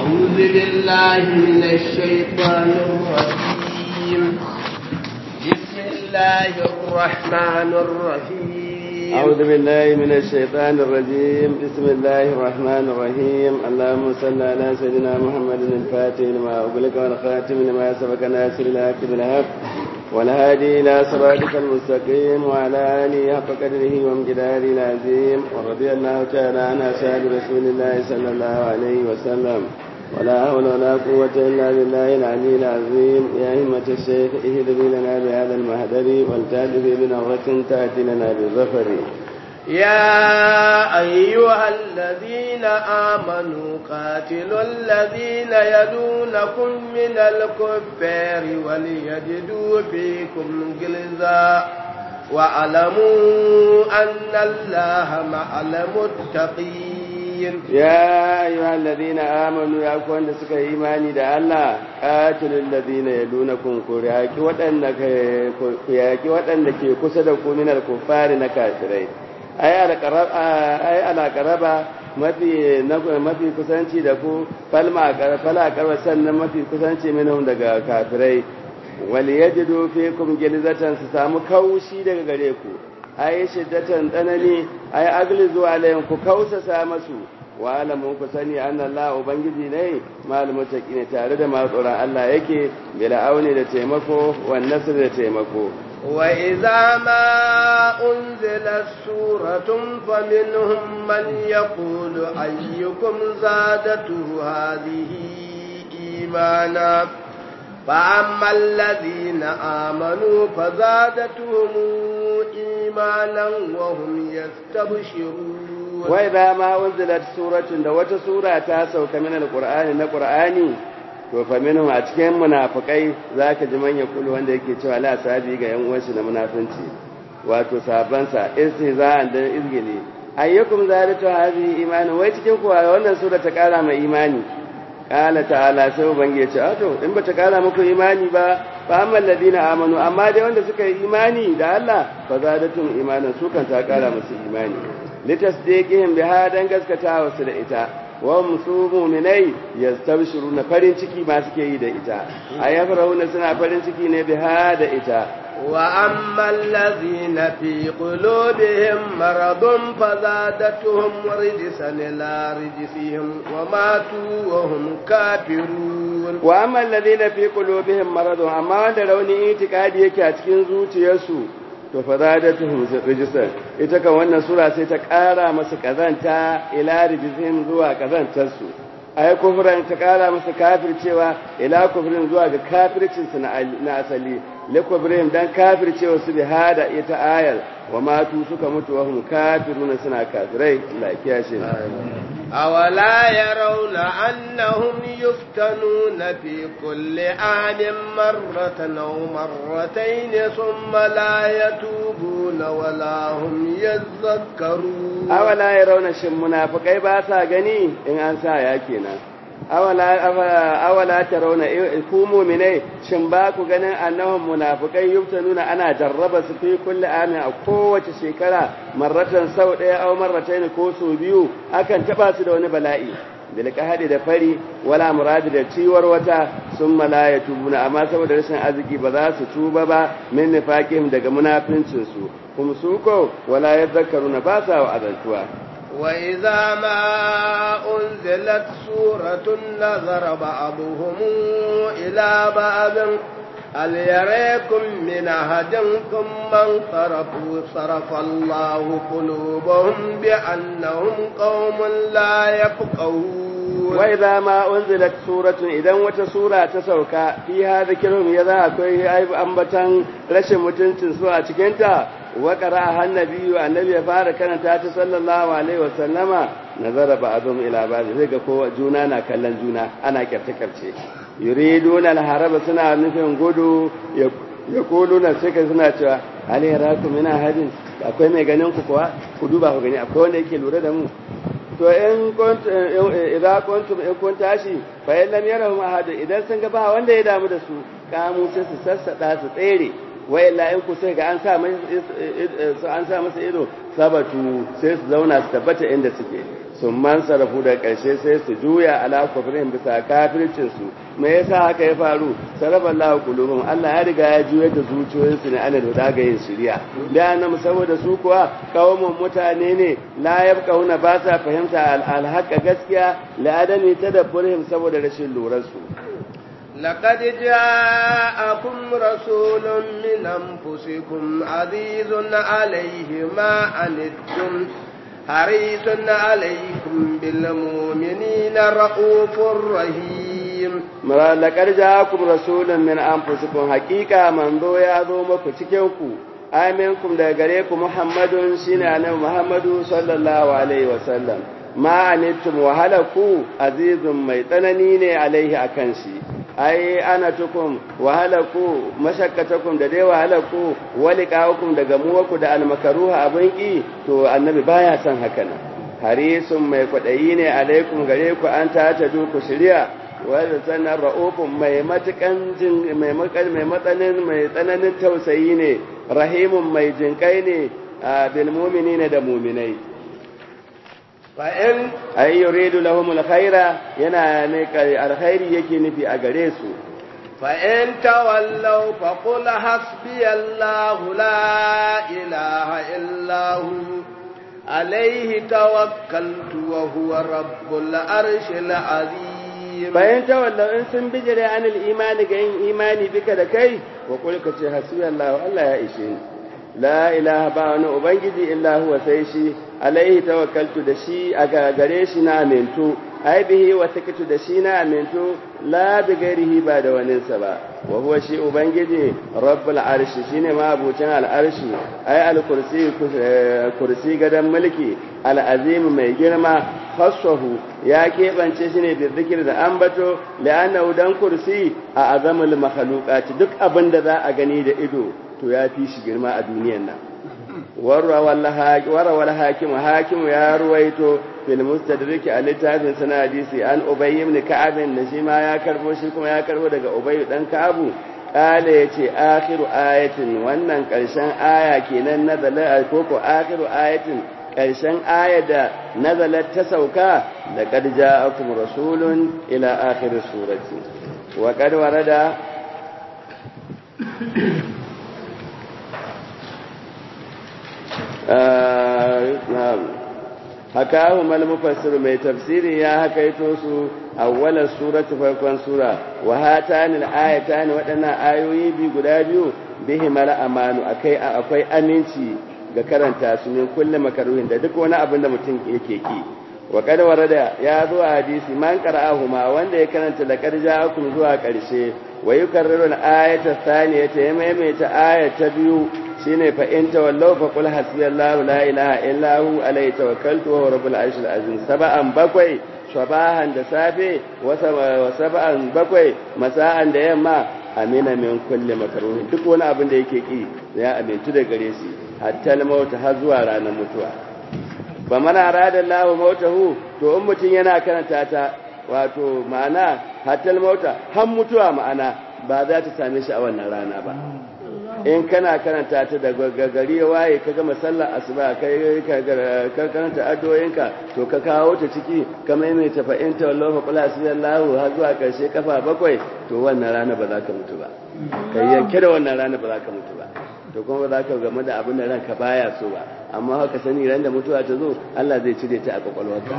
أعوذ بالله من الشيطان الرجيم بسم الله الرحمن الرحيم أعوذ بالله من الشيطان الرجيم بسم الله الرحمن الرحيم اللهم صل على سيدنا محمد الفاتح لما أغلق والخاتم لما سبق ناصر الحق بالحق والهادي إلى صراطك المستقيم وعلى آله حق قدره وامجداره العظيم ورضي الله تعالى عن أصحاب رسول الله صلى الله عليه وسلم ولا حول ولا قوة إلا بالله العلي العظيم يا همة الشيخ اهدني لنا بهذا المهدر والتأتي بنظرة تأتي لنا بالظفر يا أيها الذين آمنوا قاتلوا الذين يلونكم من الكفار وليجدوا فيكم غلظة واعلموا أن الله مع المتقين يا أيها الذين آمنوا يا أخوان سك إيماني دا الله قاتلوا الذين يلونكم كرياكي وأنك كرياكي وأنك كسدكم من الكفار نكافرين ai ala karaba mafi mafi kusanci da ku falma fala karba sannan mafi kusanci minhum daga kafirai wal yajidu fikum gilzatan su samu kaushi daga gare ku ai shiddatan tsanani ai aglizu alayhim ku kausasa masu wa alamu ku sani anna Allah ubangiji ne mal mutaqi tare da masu tsoron Allah yake bila auni da taimako wan nasr da taimako وإذا ما أنزلت سورة فمنهم من يقول أيكم زادته هذه إيمانا فأما الذين آمنوا فزادتهم إيمانا وهم يستبشرون وإذا ما أنزلت سورة دوت سورة تاسو كمن القرآن القرآن to fa minhum a cikin munafikai zaka ji manya kulu wanda yake cewa la sabi ga yan uwansu na munafinci wato saban sa istihza'an da izgili ayyukum zalatu hadhihi imani wai cikin kuwa wannan sura ta kara mai imani qala ta'ala sai ubangi ya ce a to in bata kara muku imani ba fa amma alladina amanu amma dai wanda suka yi imani da Allah fa zadatum imanan su kan ta kara musu imani litasdiqihim biha dan gaskatawa su da ita wa musu muminai yastabshiruna farin ciki ma suke yi da ita ayafrahuna suna farin ciki ne biha da ita wa amma allazina fi qulubihim maradun fazadatuhum rijsan ila rijsihim wa matu wa hum kafirun wa amma allazina fi qulubihim maradun amma wanda rauni itikadi yake a cikin zuciyarsu to fa zadatuhum rijsan ita kan wannan sura sai ta ƙara masu kazanta ila rijsihim zuwa kazantar su ay kufran ta ƙara masu kafircewa ila kufrin zuwa ga kafircin su na asali la kufrin dan kafircewa su bi hada ita ayal wa matu suka mutu wa hum kafiruna suna kafirai Allah ya kiyashe أولا يرون أنهم يفتنون في كل عام مرة أو مرتين ثم لا يتوبون ولا هم يذكرون أولا يرون شم منافقai ba sa gani in an sa ya kenan awala ta rauna ku muminai shin ba ku ganin annahum munafiqai yuftanuna ana jarraba su fi kulli amin a kowace shekara marratan sau daya aw marratayn ko so biyu akan taba su da wani bala'i bil qahadi da fari wala muradi da ciwar wata summa la yatubuna amma saboda rashin arziki ba za su tuba ba min nifaqihim daga munafincin su kuma su ko wala yadhakkaruna ba sa wa azantuwa وإذا ما أنزلت سورة نظر بعضهم إلى بعض هل يريكم من أحد ثم انصرفوا صرف الله قلوبهم بأنهم قوم لا يفقهون وإذا ما أنزلت سورة إذا وتسورة تسوكا فيها ذكرهم يذا أكوي أيب أنبتا رشم متنسن سورة تكنتا وقرأها النبي النبي فارق كانت صلى الله عليه وسلم نظر بعضهم إلى بعض ذلك كو جونانا كلن جونا أنا كرت كرت يريدون الهرب سنة نفهم قدو يقولون سكة سنة هل يراكم من أحد akwai mai ganin ku kuwa ku duba ku gani akwai wanda yake lura da mu to in idan kuntum in kun tashi fa in lam yarahum ahad idan sun ga ba wanda ya damu da su kamu sai su sassada su tsere wa illa in ku sai ga an sa an sa masa ido sabatu sai su zauna su tabbata inda suke sun man sarrafu da ƙarshe sai su juya ala kufrin bisa kafircin su me yasa haka ya faru sarrafa Allah qulubuhum Allah ya riga ya juya da zuciyoyinsu ne ana da ga yin shiriya da annam saboda su kuwa kawmun mutane ne la yabqauna ba sa fahimta al gaskiya la adami tadabburihim saboda rashin lura su لقد جاءكم رسول من أنفسكم عزيز عليه ما عنتم حريص عليكم بالمؤمنين رؤوف رحيم لقد جاءكم رسول من أنفسكم حقيقة من ذو يعظو مكو تكيوكو آمنكم دا غريكو محمد شين محمد صلى الله عليه وسلم ma anittum wahalaku azizun mai tsanani ne alaihi akan shi ai ana tukum wahalaku mashakkatakum da dai wahalaku waliqaukum da gamuwaku da almakaruha abin ki to annabi baya son haka nan harisun mai kwadayi ne alaikum gare ku an ta ta ku shirya wanda sanar ra'ufun mai matukan jin mai makal mai matsanin mai tsananin tausayi ne rahimun mai jinkai ne bil mu'minina da mu'minai fa'in ay yuridu lahum alkhaira yana ne alkhairi yake nufi a gare su fa'in tawallaw fa qul hasbiyallahu la ilaha illa hu alayhi tawakkaltu wa huwa rabbul arshil azim bayan tawallaw in sun bijire anil imani ga yin imani bika da kai wa qul ka ce hasbiyallahu Allah ya ishe ni la ilaha ba wani ubangiji illa huwa sai shi alaihi tawakkaltu da shi a gare shi na amintu ai bihi wa takatu da shi na amintu la bi gairihi ba da waninsa ba wa huwa shi ubangiji rabbul arshi shine ma abucin al'arshi ai al kursi kursi gadan mulki al azim mai girma khassahu ya keɓance shi ne bi zikir da ambato la'annahu dan kursi a azamul makhluqati duk abin da za a gani da ido to ya fi shi girma a duniyan nan warawar hakim hakim ya ruwaito fil mustadrik a littafin sana hadisi an ubay ibn ka'ab da shi ma ya karbo shi kuma ya karbo daga ubay dan ka'abu kale yace akhiru ayatin wannan karshen aya kenan nazala koko akhiru ayatin karshen aya da nazalat ta sauka da qad ja'akum rasulun ila akhir surati wa qad warada hakahu mal mufassir mai tafsiri ya hakaito su awwalar suratu farkon sura wa hatanil ayatani waɗannan ayoyi bi guda biyu bihi mala amanu akai akwai aminci ga karanta su ne kullum makaruhin da duk wani abin da mutum yake ki wa kad warada ya zo a hadisi man qara'ahuma wanda ya karanta da karja'akum zuwa karshe wa yukarriru al-ayata thaniyata ya maimaita ayata biyu shine fa in tawallaw fa qul hasbiyallahu la ilaha illa hu alayhi tawakkaltu wa rabbul arshil azim sab'an bakwai sabahan da safe wa sab'an bakwai masa'an da yamma amina min kulli makruhin duk wani abin da yake ki ya amintu da gare shi hatta al-maut har zuwa ranar mutuwa ba mana arada Allah mautahu to in mutun yana karanta ta wato ma'ana hatta al-mauta har mutuwa ma'ana ba za ta same shi a wannan rana ba in kana karanta ta da gari waye ka gama sallar asuba kai ka karanta addu'o'inka to ka kawo ta ciki ka maimaita fa in tawallahu fa qul hasbiyallahu har zuwa karshe kafa bakwai to wannan rana ba za ka mutu ba kai yanke da wannan rana ba za ka mutu ba to kuma ba za ka game da abin da ranka baya so ba amma haka sani ran da mutuwa ta zo Allah zai cire ta a kwakwalwarka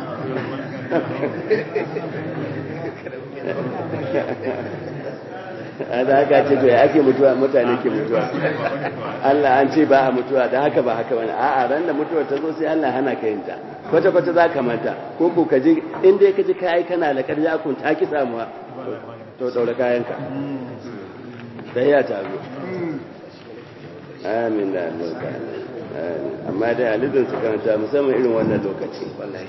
da haka ce to ya ake mutuwa mutane ke mutuwa Allah an ce ba a mutuwa da haka ba haka wani a'a ran da mutuwa ta zo sai Allah hana ka yinta kwata kwata za ka manta ko ko ka ji in dai ka ji kai kana da karja kun ta ki samuwa to daura kayanka sai ya ta zo amin da albarka amma dai alizin su karanta musamman irin wannan lokaci wallahi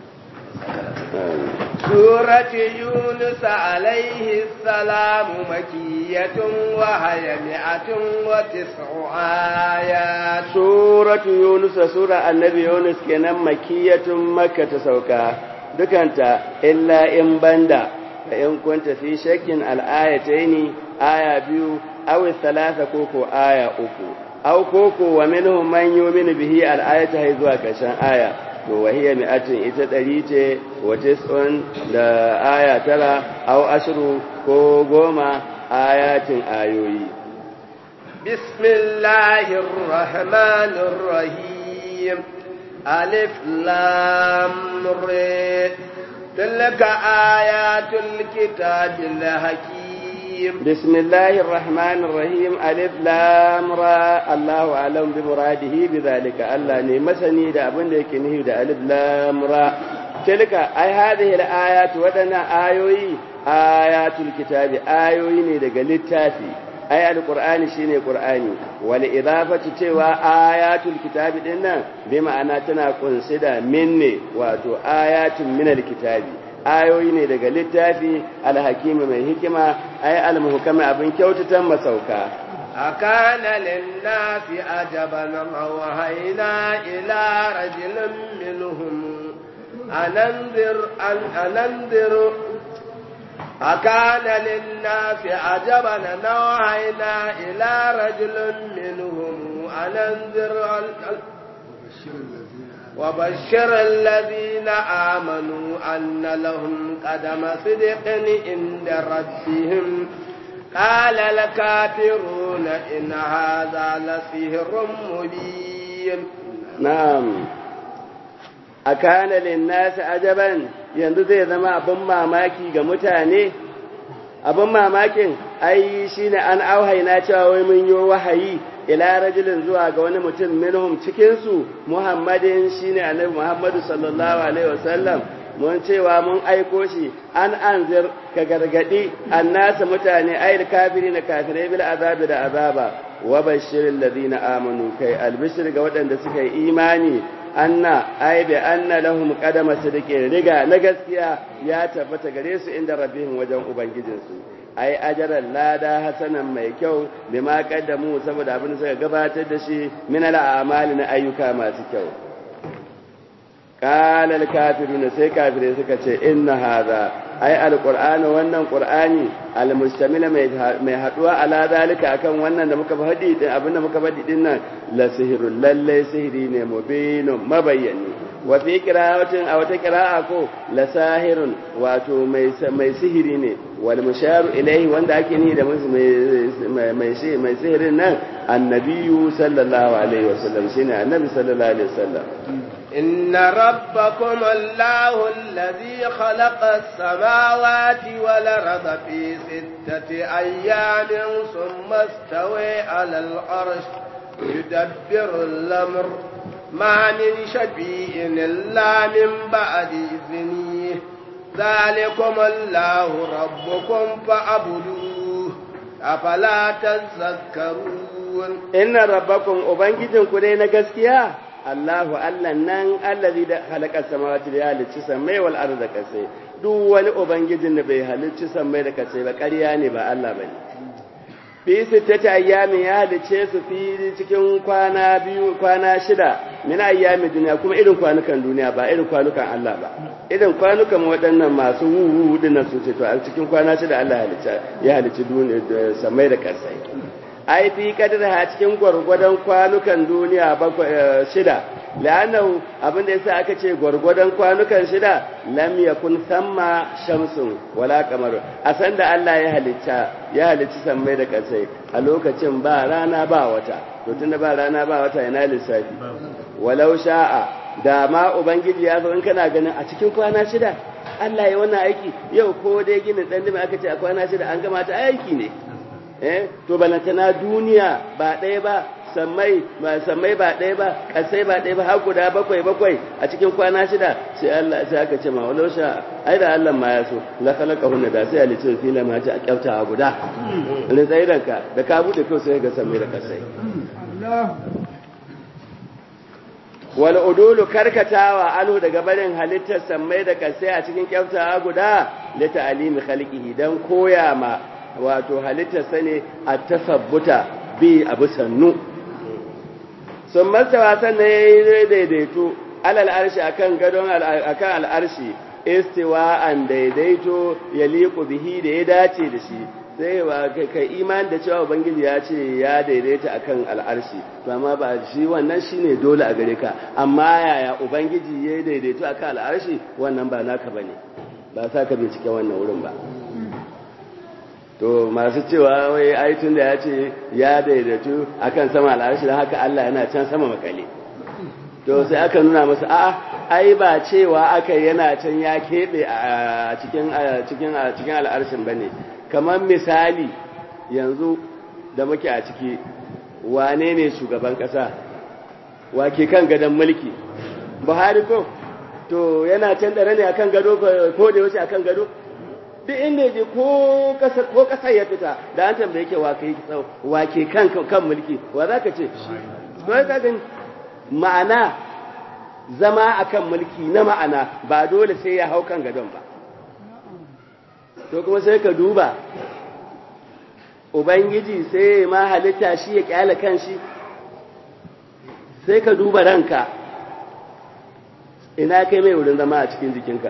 سورة يونس عليه السلام مكية وهي مئة وتسع آيات سورة يونس سورة النبي يونس كان مكية مكة سوكا دكانتا إلا إن بندا فإن كنت في شك الآيتين آية بيو أو الثلاثة كوكو آية أكو أو كوكو ومنهم من يؤمن به الآية هيزوا كشان آية to wahiya mi'atin ita ɗari ce wace tsohon da aya tara au ashiru ko goma ayatin ayoyi bismillahir rahmanir rahim alif lam ra tilka ayatul kitabil hakim bismillahir rahmanir rahim alif lam ra Allahu alam bi muradihi bi zalika Allah ne masani da abin da yake nufi da alif lam ra tilka ai hadhihi al-ayat wadana ayoyi ayatul kitabi ayoyi ne daga littafi ai alqur'ani shine qur'ani wal idafatu cewa ayatul kitabi din nan bi ma'ana tana kunsi da minne wato ayatun min alkitabi ayoyi ne daga littafi alhakimi mai hikima ai almuhkami abin kyautatan masauka أكان للناس عجبا أوهينا إلى رجل منهم أننذر أن أننذر أكان للناس عجبا نوحينا إلى رجل منهم أننذر وبشر الذين آمنوا أن لهم قدم صدق عند ربهم قال الكافرون إن هذا لسحر مبين نعم أكان للناس عجبا yanzu zai zama abin mamaki ga mutane abin mamakin ai shine an auhaina cewa wai mun yi wahayi ila rajulin zuwa ga wani mutum minhum cikin su muhammadin shine annabi muhammadu sallallahu alaihi wasallam mun cewa mun aiko shi an anzir ka gargadi annasa mutane ayil kafiri na kafirai bil azabi da azaba wa bashiril ladina amanu kai albishir ga waɗanda suka yi imani anna ai bi anna lahum qadama sidqin riga na gaskiya ya tabbata gare su inda rabbihim wajen ubangijinsu ai ajaran lada hasanan mai kyau bima qaddamu saboda abin da suka gabatar da shi min al'amali na ayyuka masu kyau qala al-kafirun sai kafirai suka ce inna hadha ai alqur'ani wannan qur'ani almustamil mai haduwa ala zalika akan wannan da muka faɗi din abin da muka faɗi din nan la sihrul lalle sihiri ne mubinun mabayyani wa fi qira'atin aw ta qira'a ko la sahirun wato mai mai sihiri ne wal musharu ilayhi wanda ake ni da mai mai mai sihirin nan annabiyu sallallahu alaihi wasallam shine annabi sallallahu alaihi wasallam إن ربكم الله الذي خلق السماوات والأرض في ستة أيام ثم استوى على العرش يدبر الأمر ما من شفيع إلا من بعد إذنه ذلكم الله ربكم فاعبدوه أفلا تذكرون إن ربكم أبنجدكم لنا قسكيا Allahu Allah nan allazi da halaka samawati da halicci samai wal arda kasai duk wani ubangijin da bai halicci samai da kasai ba ƙarya ne ba Allah bane fi sittati ayyamin ya halicce su fi cikin kwana biyu kwana shida min ayyamin duniya kuma irin kwanukan duniya ba irin kwanukan Allah ba irin kwanukan waɗannan masu wuwu dinnan su ce to a cikin kwana shida Allah halicce ya halicci duniya samai da kasai ai fi kadarha cikin gwargwadon kwanukan duniya shida la'annahu abinda yasa aka ce gwargwadon kwanukan shida lam yakun thamma shamsun wala qamar a san da Allah ya halitta ya halicci sammai da kasai a lokacin ba rana ba wata to tunda ba rana ba wata yana lissafi walau sha'a da ma ubangiji ya zo in kana ganin a cikin kwana shida Allah ya wannan aiki yau ko dai ginin dan aka ce a kwana shida an gama ta aiki ne eh to balantana duniya ba ɗaya ba sammai ba sammai ba ɗaya ba kasai ba ɗaya ba har guda bakwai bakwai a cikin kwana shida sai Allah sai aka ce ma walau sha ai da Allah ma ya so la khalaqa hunna da sai alicin fila ma ta kyauta guda ne tsairanka da ka bude kai sai ga sammai da kasai wal udulu karkatawa anu daga barin halittar sammai da kasai a cikin kyauta guda da ta'alimi khalqihi dan koya ma wato halittarsa ne a tasabbuta bi abu sannu sun masa wasan na ya yi daidaito alal arshi akan gadon akan al'arshi istiwa an daidaito ya liku bihi da ya dace da shi sai wa kai imani da cewa ubangiji ya ce ya daidaita akan al'arshi to amma ba shi wannan shine dole a gare ka amma yaya ubangiji ya daidaito akan al'arshi wannan ba naka bane ba sa ka bincike wannan wurin ba to masu cewa wai aitun da ya ce ya daidaitu akan sama al'arshi don haka Allah yana can sama makale to sai aka nuna masa a'a ai ba cewa aka yana can ya keɓe a cikin cikin cikin al'arshin bane kamar misali yanzu da muke a ciki wane ne shugaban ƙasa wake kan gadon mulki buhari ko to yana can dare ne akan gado ko da yaushe akan gado duk inda je ko kasar ko kasar ya fita da an tambaye ke wake wake kan kan mulki wa zaka ce to ka gani ma'ana zama akan mulki na ma'ana ba dole sai ya hau kan gadon ba to kuma sai ka duba ubangiji sai ma halitta shi ya kyale kanshi sai ka duba ranka ina kai mai wurin zama a cikin jikinka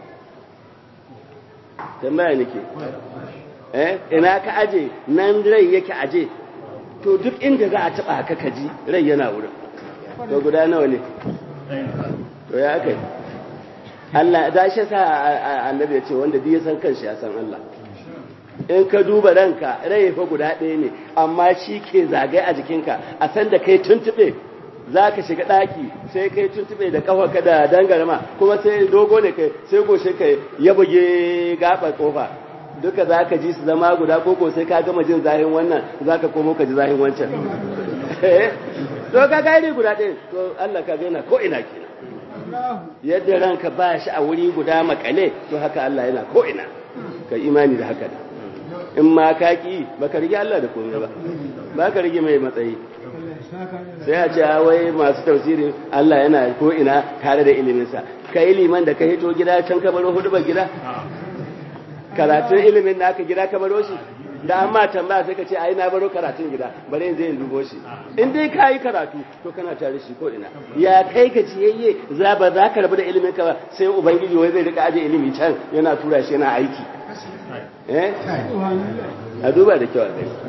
tambaya nake eh ina ka aje nan rai yake aje to duk inda za a taba haka kaji rai yana wurin to guda nawa ne to ya kai Allah da shi sa annabi ya ce wanda duk ya san kanshi ya san Allah in ka duba ranka rai fa guda ɗaya ne amma shi ke zagaye a jikinka a san da kai tuntube za ka shiga ɗaki sai kai tuntube da ƙafarka da dangarma kuma sai dogo ne kai sai goshe kai ya buge gaɓar ƙofa duka za ka ji su zama guda koko sai ka gama jin zahin wannan za ka komo ka ji zahin wancan to ka gairi guda ɗaya to Allah ka gaina ko ina kenan yadda ranka ba shi a wuri guda makale to haka Allah yana ko ina ka imani da haka da in ma ka ki baka rige Allah da komai ba ba ka rige mai matsayi sai a ce wai masu tafsiri Allah yana ko ina tare da iliminsa ka yi liman da ka hito gida can ka baro hudu ba gida karatun ilimin da aka gida ka baro shi da amma tambaya sai ka ce ai na baro karatun gida bare yanzu in dubo shi in dai ka yi karatu to kana tare shi ko ina ya kai ka ciyayye za ba za ka rabu da ilimin ka ba sai ubangiji wai zai rika aje ilimi can yana tura shi yana aiki eh a duba da kyau a gani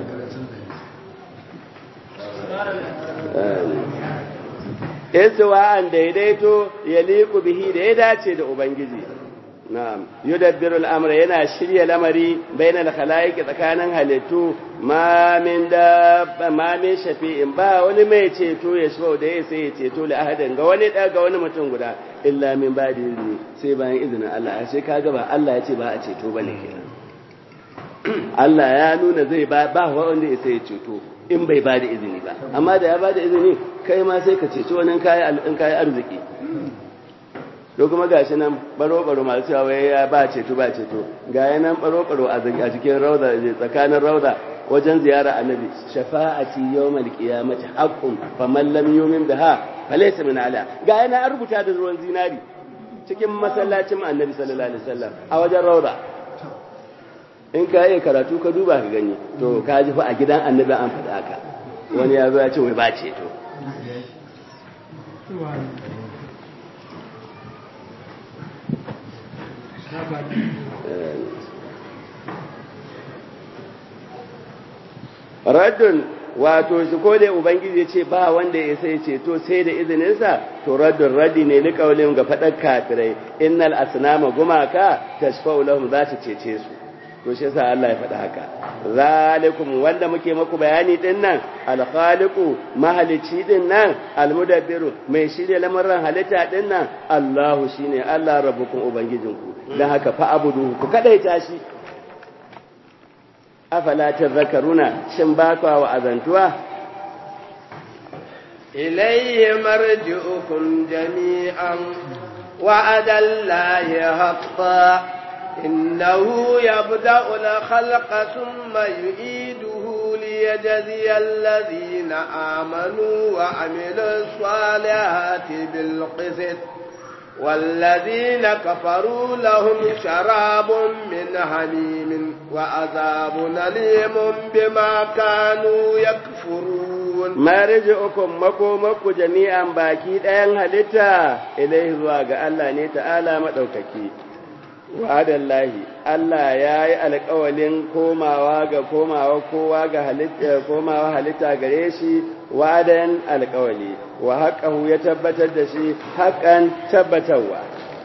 Isuwa'an daidaito ya liku bihi da ya dace da Ubangiji. Na'am, yudabbiru al'amura yana shirya lamari bainal khalaiki tsakanin halittu ma min da ma min shafi'in ba wani mai ceto ya shi da ya sai ya ceto li ahadin ga wani da ga wani mutum guda illa min ba da izini sai bayan izinin Allah sai kaga ba Allah ya ce ba a ceto bane kenan Allah ya nuna zai ba ba wanda ya sai ya ceto in bai ba da izini ba amma da ya ba da izini kai ma sai ka ceci wani in kayi arziki to kuma gashi nan baro-baro masu cewa wai ya ba ceto ba ceto ga nan baro-baro a cikin rauda tsakanin rauda wajen ziyara annabi shafa'ati yawmal qiyamati haqqun faman lam yu'min biha falaysa min ala ga yana an rubuta da ruwan zinari cikin masallacin annabi sallallahu alaihi wasallam a wajen rauda in ka yi karatu ka duba ka gani to ka ji fa a gidan annabi an faɗa haka wani ya zo ya ce wai ba ce to raddun wato shi ko da ubangiji ya ce ba wanda ya sai ceto sai da izininsa to raddun raddi ne ni kaulin ga faɗar kafirai innal asnama gumaka tashfa'u lahum za ta cece su to shi yasa Allah ya faɗa haka zalikum wanda muke maku bayani din nan alkhaliqu mahalici din nan almudabbiru mai shirye lamarin halitta din nan Allahu shine Allah rabbukum ubangijinku dan haka fa abudu ku kadaita shi afala tadhakkaruna shin ba ku wa azantuwa ilayhi marji'ukum jami'an wa'ada Allahi haqqan إنه يبدأ الخلق ثم يعيده ليجزي الذين آمنوا وعملوا الصالحات بالقسط والذين كفروا لهم شراب من حميم وعذاب أليم بما كانوا يكفرون ما رجعكم مكو مكو جميعا باكي دين هلتا إليه زواج الله تعالى مدوككي wa'adallahi Allah ya yi alƙawalin komawa ga komawa kowa ga halitta komawa halitta gare shi wa'adan alƙawali wa haƙahu ya tabbatar da shi haƙan tabbatarwa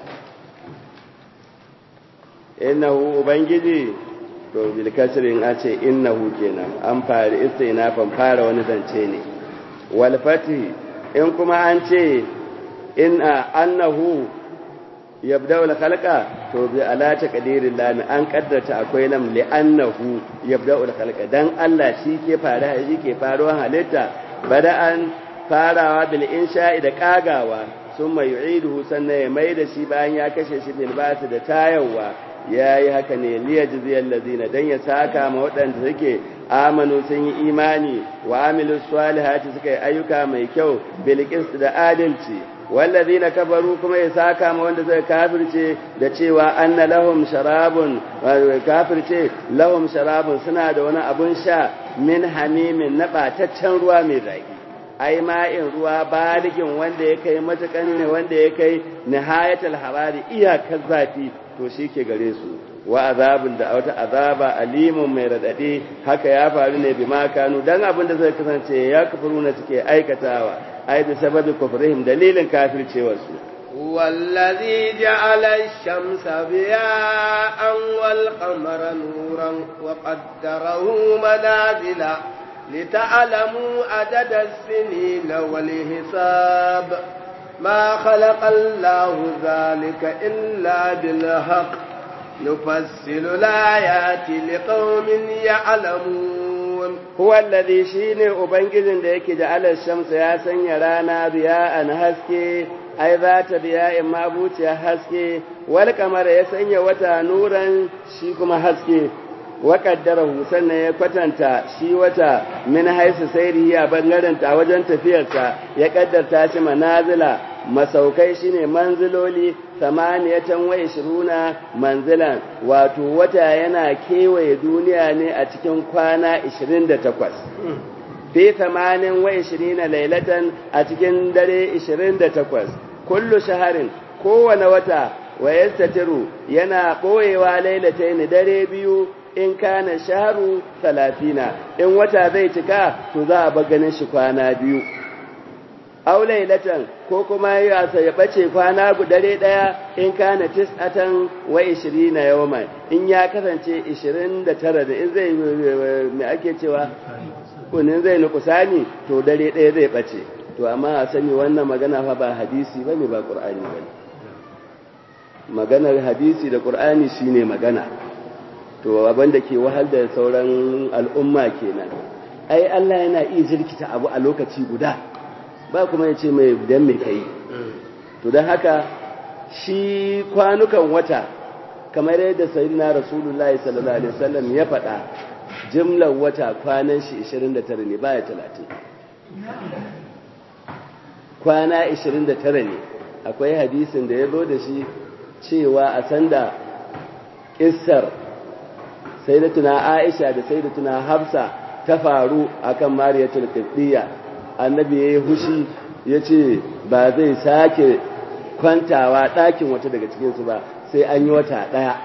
innahu ubangiji to bil kasrin a ce innahu kenan an fara istinafan fara wani zance ne wal fati in kuma an ce in annahu yabda'u al-khalqa to bi ala taqdirin lam an kaddarta akwai lam li annahu yabda'u al-khalqa dan Allah shi ke fara shi ke faruwan halitta bada'an farawa bil insha'i da kagawa summa yu'iduhu sannan ya mai da shi bayan ya kashe shi bil ba'th da tayawa yayi haka ne liyajziyal ladina dan ya saka ma waɗanda suke amanu sun yi imani wa amilus salihati suka yi ayyuka mai kyau bil qist da adalci wallazina kafaru kuma ya saka ma wanda zai kafirce da cewa anna lahum sharabun kafirce lahum sharabun suna da wani abun sha min hamimin na bataccen ruwa mai zaki ai ma'in ruwa baligin wanda ya kai matakan ne wanda ya kai nihayatul harari iyakar zafi to shi ke gare su wa azabun da wata azaba alimun mai radade haka ya faru ne bi makanu dan abin da zai kasance ya kafuru na suke aikatawa ai bi sababi kufrihim dalilin kafircewarsu والذي جعل الشمس ضياء والقمر نورا وقدره منازل لتعلموا عدد السنين والحساب ما خلق الله ذلك إلا بالحق نفصل الآيات لقوم يعلمون هو الذي شيني أبنجز ديك جعل الشمس يا سنيرانا ضياء هسكي ai za ta biya in ma buciya haske wal kamar ya sanya wata nuran shi kuma haske wa qaddarahu sannan ya kwatanta shi wata min haisu sairihi a bangaren ta wajen tafiyarsa ya kaddarta shi manazila masaukai shine manziloli samaniyatan wa ishiruna manzilan wato wata yana kewaye duniya ne a cikin kwana 28 fi tamanin wa ishirina lailatan a cikin dare ishirin da takwas kullu shaharin kowane wata wa yastatiru yana ɓoyewa lailatain dare biyu in kana shaharu talatina in wata zai cika to za a bar ganin shi kwana biyu aw lailatan ko kuma ya ya bace kwana dare daya in kana tis'atan wa 20 yawman in ya kasance 29 da in zai me ake cewa kunin zai nukusani to dare ɗaya zai ɓace to amma a sani wannan magana fa ba hadisi ba ne ba ƙur'ani ba ne maganar hadisi da ƙur'ani shi ne magana to abin da ke wahal da sauran al'umma kenan ai Allah yana iya jirkita abu a lokaci guda ba kuma ya ce mai dan mai kai to don haka shi kwanukan wata kamar yadda sayyidina rasulullahi sallallahu alaihi wasallam ya faɗa jimlar wata kwanan shi 29 ne baya 30 kwana 29 ne akwai hadisin da ya zo da shi cewa a sanda ƙissar sai da tuna aisha da sai da tuna hafsa ta faru akan mariyatul qibtiyya annabi yayi hushi yace ba zai sake kwantawa ɗakin wata daga cikinsu ba sai an yi wata ɗaya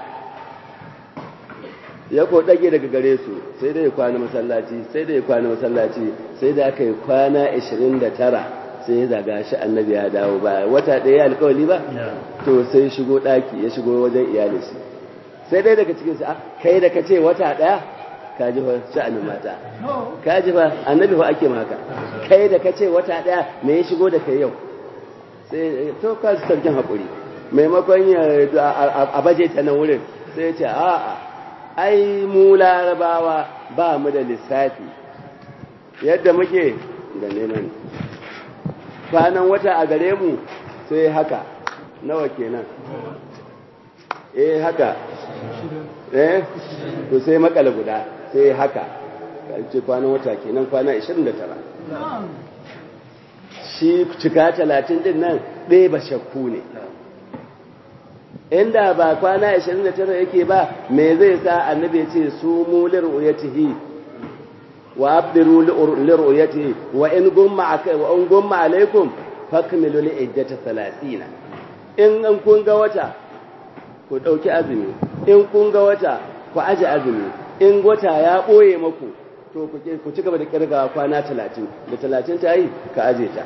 ya ko dage daga gare su sai da ya kwana masallaci sai da ya kwana masallaci sai da aka yi kwana 29 sai ya zaga shi annabi ya dawo ba wata ɗaya alkawali ba to sai shigo ɗaki ya shigo wajen iyalin shi sai dai daga cikin sa kai da ka ce wata ɗaya ka ji fa sha'anin mata ka ji fa annabi fa ake maka kai da ka ce wata ɗaya me ya shigo da kai yau sai to ka sarkin haƙuri maimakon ya a baje ta nan wurin sai ya ce a'a ai mu larabawa ba mu da lissafi yadda muke da neman kwanan wata a gare mu sai haka nawa kenan eh haka eh to sai makala guda sai haka ce kwanan wata kenan kwana 29 shi cika 30 din nan ɗaya ba shakku ne inda ba kwana 29 yake ba me zai sa annabi ce su mu lir'uyatihi wa abdiru lir'uyatihi wa in gumma akai wa in gumma alaikum fakmilu li iddata 30 in an kun ga wata ku ɗauki azumi in kun ga wata ku aje azumi in wata ya ɓoye maku to ku ci gaba da kirgawa kwana talatin da talatin ta yi ka aje ta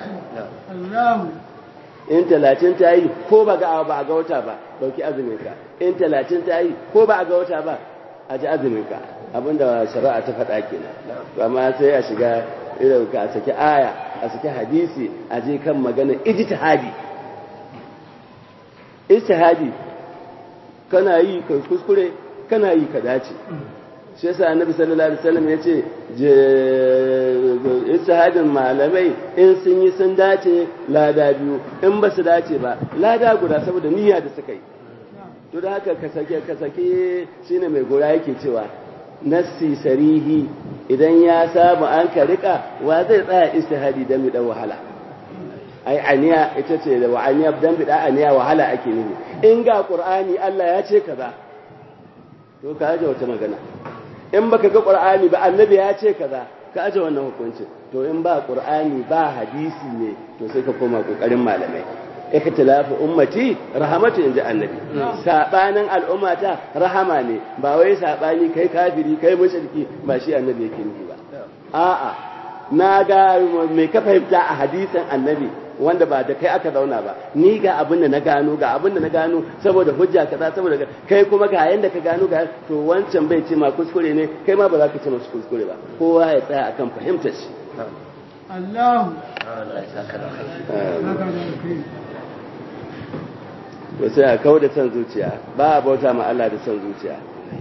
in talatin ta yi ko ba ga ba a ga wata ba ɗauki azumin ka in talatin ta yi ko ba a ga wata ba aje azumin ka abinda shari'a ta faɗa kenan amma sai a shiga irin ka a saki aya a saki hadisi a je kan magana ijtihadi ijtihadi kana yi ka kuskure kana yi ka dace shi yasa annabi sallallahu alaihi wasallam yace ijtihadin malamai in sun yi sun dace lada biyu in ba su dace ba lada guda saboda niyya da suka yi to da haka ka sake ka sake shine mai gora yake cewa nassi sarihi idan ya samu an ka rika wa zai tsaya istihadi dan dan wahala ai aniya ita ce da wa'aniya dan bida aniya wahala ake nufi in ga qur'ani Allah ya ce kaza to ka aje wata magana in baka ga qur'ani ba annabi ya ce kaza ka aje wannan hukuncin to in ba qur'ani ba hadisi ne to sai ka koma kokarin malamai ikhtilafu ummati rahmatu inji annabi sabanin al'ummata rahama ne ba wai sabani kai kafiri kai mushriki ba shi annabi yake nufi ba a'a na ga mai ka fahimta a hadisin annabi wanda ba da kai aka zauna ba ni ga abin da na gano ga abin da na gano saboda hujja kaza saboda kai kuma ga yanda ka gano ga to wancan bai ce ma kuskure ne kai ma ba za ka ce masu kuskure ba kowa ya tsaya akan fahimtar shi Allahu to sai a kawo da son zuciya ba a bauta ma Allah da son zuciya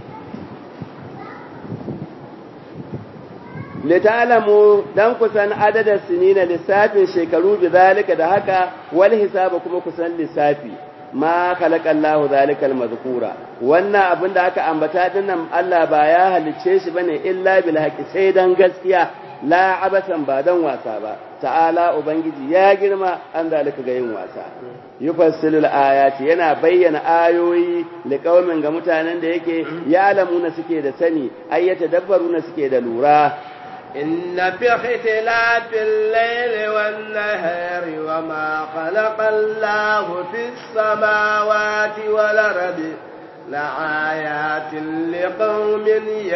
litalamu dan kusan adadin sinina lissafin shekaru bi zalika da haka wal hisaba kuma kusan lissafi ma khalaqa Allahu zalika al-mazkura wannan abin da aka ambata dinnan Allah ba ya halicce shi bane illa bil haqi sai dan gaskiya la abasan ba dan wasa ba ta'ala ubangiji ya girma an zalika ga yin wasa yufassilu al-ayati yana bayyana ayoyi liqaumin ga mutanen da yake ya'lamuna suke da sani ayyata dabbaruna suke da lura إن في اختلاف الليل والنهار وما خلق الله في السماوات والأرض لآيات لقوم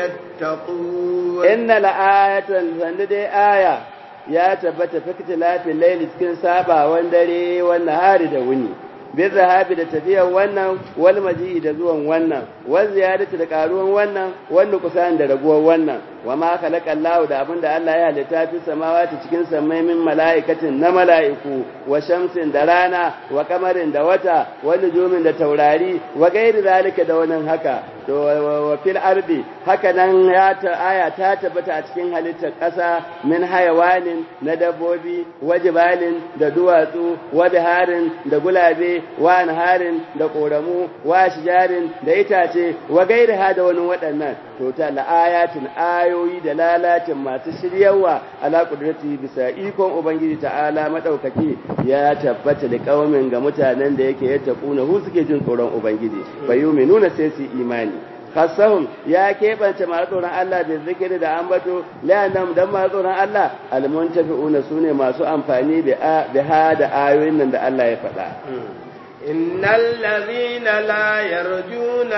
يتقون إن لآية فند آية يا تبت في اختلاف الليل cikin sabawan dare wan nahari da wuni bin zahabi da tafiyar wannan wal maji'i da zuwan wannan wal ziyadatu da karuwan wannan wanda kusan da raguwar wannan wa ma khalaqa Allahu da abinda Allah ya halitta fi samawati cikin samai min mala'ikatin na mala'iku wa shamsin da rana wa kamarin da wata wa nujumin da taurari wa gairi zalika da wannan haka to wa fil ardi haka nan ya ta aya ta tabbata a cikin halittar ƙasa min hayawanin na dabbobi wa jibalin da duwatsu wa biharin da gulabe wa anharin da koramu wa shijarin da itace wa gairi ha da wani waɗannan to ta la'ayatin ayoyi da lalatin masu shiryawa ala kudrati bisa ikon ubangiji ta'ala madaukaki ya tabbata da kaumin ga mutanen da yake yadda kuna hu suke jin tsoron ubangiji nuna sai su imani khasahum ya keɓance masu tsoron Allah da zikiri da ambato la'annam dan masu tsoron Allah almuntafi'una sune masu amfani da ha da ayoyin nan da Allah ya faɗa إن الذين لا يرجون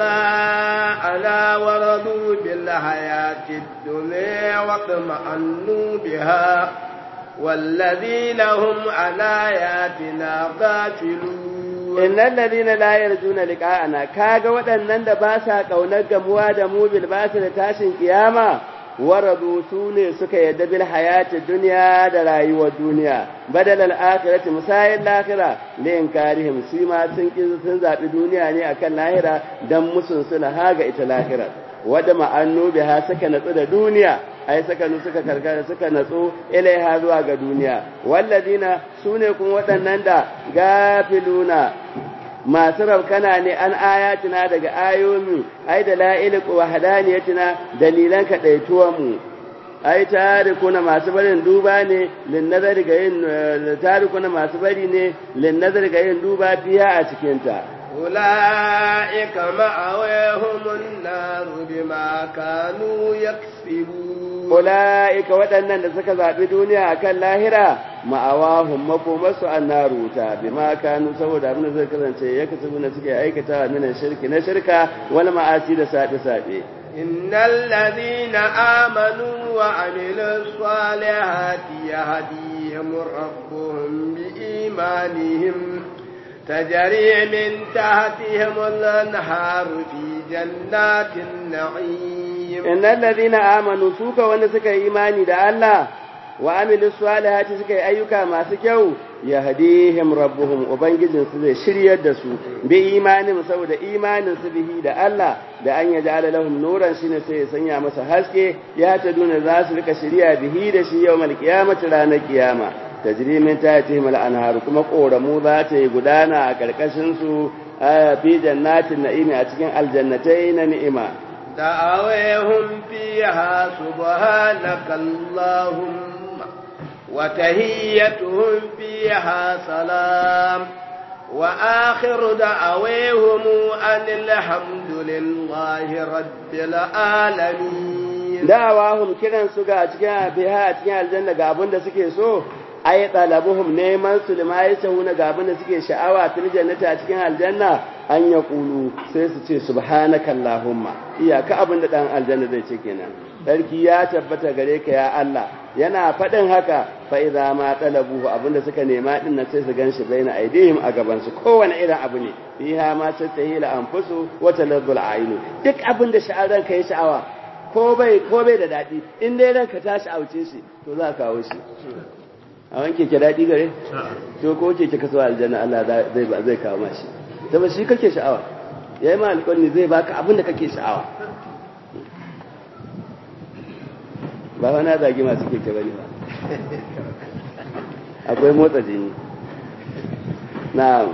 لقاءنا ورضوا بالحياة الدنيا واطمأنوا بها والذين هم عن آياتنا غافلون إن الذين لا يرجون لقاءنا كاغا waɗannan da ba sa ƙaunar gamuwa da mu bil basu da tashin kiyama waradu su ne suka yadda bil hayati duniya da rayuwar duniya badal al akhirati musayin lahira li inkarihim su ma sun ki sun zabi duniya ne akan lahira dan musun suna haga ita lahira wada ma'annu biha suka natsu da duniya ai suka nu suka karkara suka natsu ilaiha zuwa ga duniya walladina sune kuma waɗannan da gafiluna masu raukana ne an ayatina daga ayomi ai da la'ilik wa hadaniyatina dalilan kaɗaituwanmu ai tarikuna masu barin duba ne lin nazari ga yin tarikuna masu bari ne lin nazari ga yin duba fiya a cikinta أولئك مأويهم النار بما كانوا يكسبون أولئك waɗannan da suka zaɓi duniya akan lahira ma'awahum makomarsu annaru ta bima kanu saboda abin da zai kasance ya kasu na suke aikata min shirki na shirka wal ma'asi da sabe sabe innal ladina amanu wa amilus salihati yahdihim rabbuhum bi imanihim تجري من تحتهم الأنهار في جنات النعيم إن الذين آمنوا سوك ونسك إيماني دا الله وعملوا الصالحات سك أيوكا ما سكيو يهديهم ربهم وبنجزن سزي شريا دسو بإيمانهم سوى دا إيمان سبه دا الله دا أن يجعل لهم نورا شين سي سنيا مسا حسكي يهتدون ذاس لك شريا به دا شي يوم القيامة رانا القيامة tajri min tahtihim al-anhar kuma koramu za ta yi gudana a karkashin su fi jannatin na'imi a cikin aljannatai na ni'ima da'awahum fiha subhanaka allahumma wa tahiyyatuhum fiha salam wa akhiru da'awahum anil hamdulillahi rabbil alamin da'awahum kiran su ga cikin fiha a cikin aljanna ga abin da suke so ay talabuhum neman su lima yashuna ga abin da suke sha'awa fil jannati a cikin aljanna an ya kulu sai su ce subhanaka allahumma iyaka abin da dan aljanna zai ce kenan sarki ya tabbata gare ka ya Allah yana faɗin haka fa idza ma talabuhu abinda suka nema din nan sai su ganshi baina aidihim a gaban su kowane irin abu ne fiha ma tatahila anfusu wa talazzul ainu duk abin da sha'aran ka yi sha'awa ko bai ko bai da dadi in dai ranka ta sha'auce shi to za ka kawo shi a wanke ke daɗi gare? to ko ke ke kaso aljanna Allah zai ba zai kawo mashi saboda shi kake sha'awa yayi ma alƙawari zai baka abin da kake sha'awa ba wani zagi masu keke bane ba akwai motsa jini na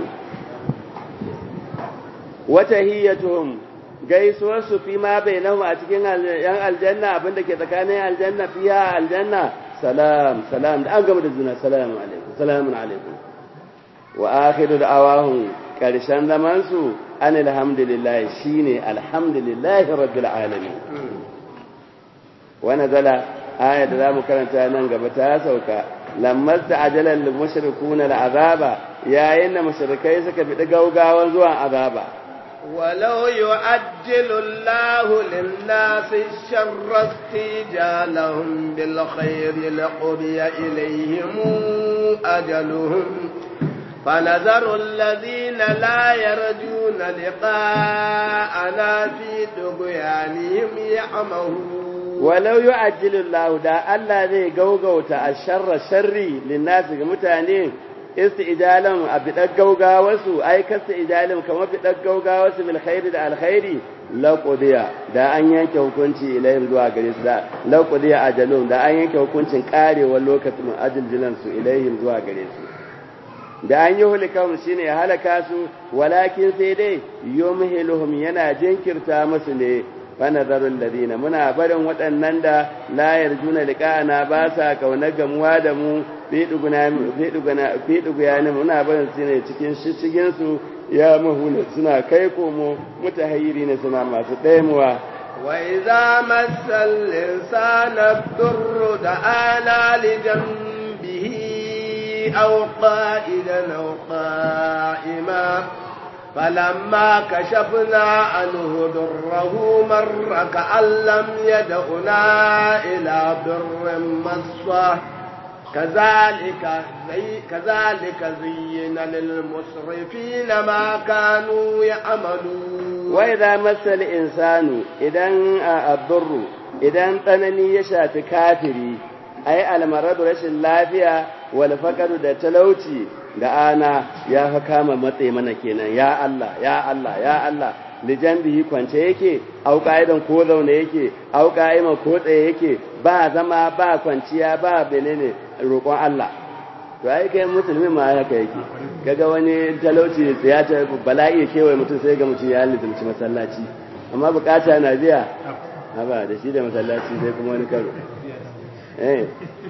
wata hiyatuhum gaisuwar su fi ma bainahu a cikin yan aljanna abin da ke tsakanin aljanna fiya aljanna salam salam da an gama da juna salamun alaikum salamun alaikum wa akhiru da'awahum karshen zaman su an alhamdulillah shine alhamdulillah rabbil alamin wa nazala aya da zamu karanta nan gaba ta sauka lamma ta'ajala lil mushrikuuna al'azaba yayin da mushrikai suka bi gaugawan zuwan azaba ولو يعجل الله للناس الشر استجالهم بالخير لقضي إليهم أجلهم فنذر الذين لا يرجون لقاءنا في طغيانهم يعمهون ولو يعجل الله دا الله ذي غوغوتا الشر شري للناس متانين istijalan a bidar gaugawarsu ai kasta ijalin kamar bidar gaugawarsu bil khairi da alkhairi laqudiya da an yanke hukunci ilayhim zuwa gare su da laqudiya ajalun da an yanke hukuncin karewar lokacin ajiljilan su ilayhim zuwa gare su da an yi hulikahum shine ya halaka su walakin sai dai yumhiluhum yana jinkirta musu ne fanazarul ladina muna barin waɗannan da la yarjuna liqa'ana ba sa kauna gamuwa da mu fi duguna fi duguna fi duguyani muna barin su ne cikin shishigin su ya mahuna suna kai komo mutahayyiri ne suna masu ɗaimuwa wa idza massal insana durru da'ana li janbihi aw qa'idan aw qa'ima فلما كشفنا عنه ضره مر كأن لم يدعنا إلى ضر مصه كذلك زي كذلك زين للمسرفين ما كانوا يعملون وإذا مس الإنسان إذا الضر إذا تنني يشات كافري أي المرض رش اللافية والفقر da talauci da ana ya fa kama matse mana kenan ya Allah ya Allah ya Allah lijanbihi kwance yake au ka'idan ko zaune yake au ka'ima ko tsaye yake ba zama ba kwanciya ba benene roƙon Allah to ai kai musulmi ma haka yake kaga wani talauci ya ta bala'i kewaye mutum sai ga mutum ya lizumci masallaci amma bukata na biya ba da shi da masallaci sai kuma wani karo eh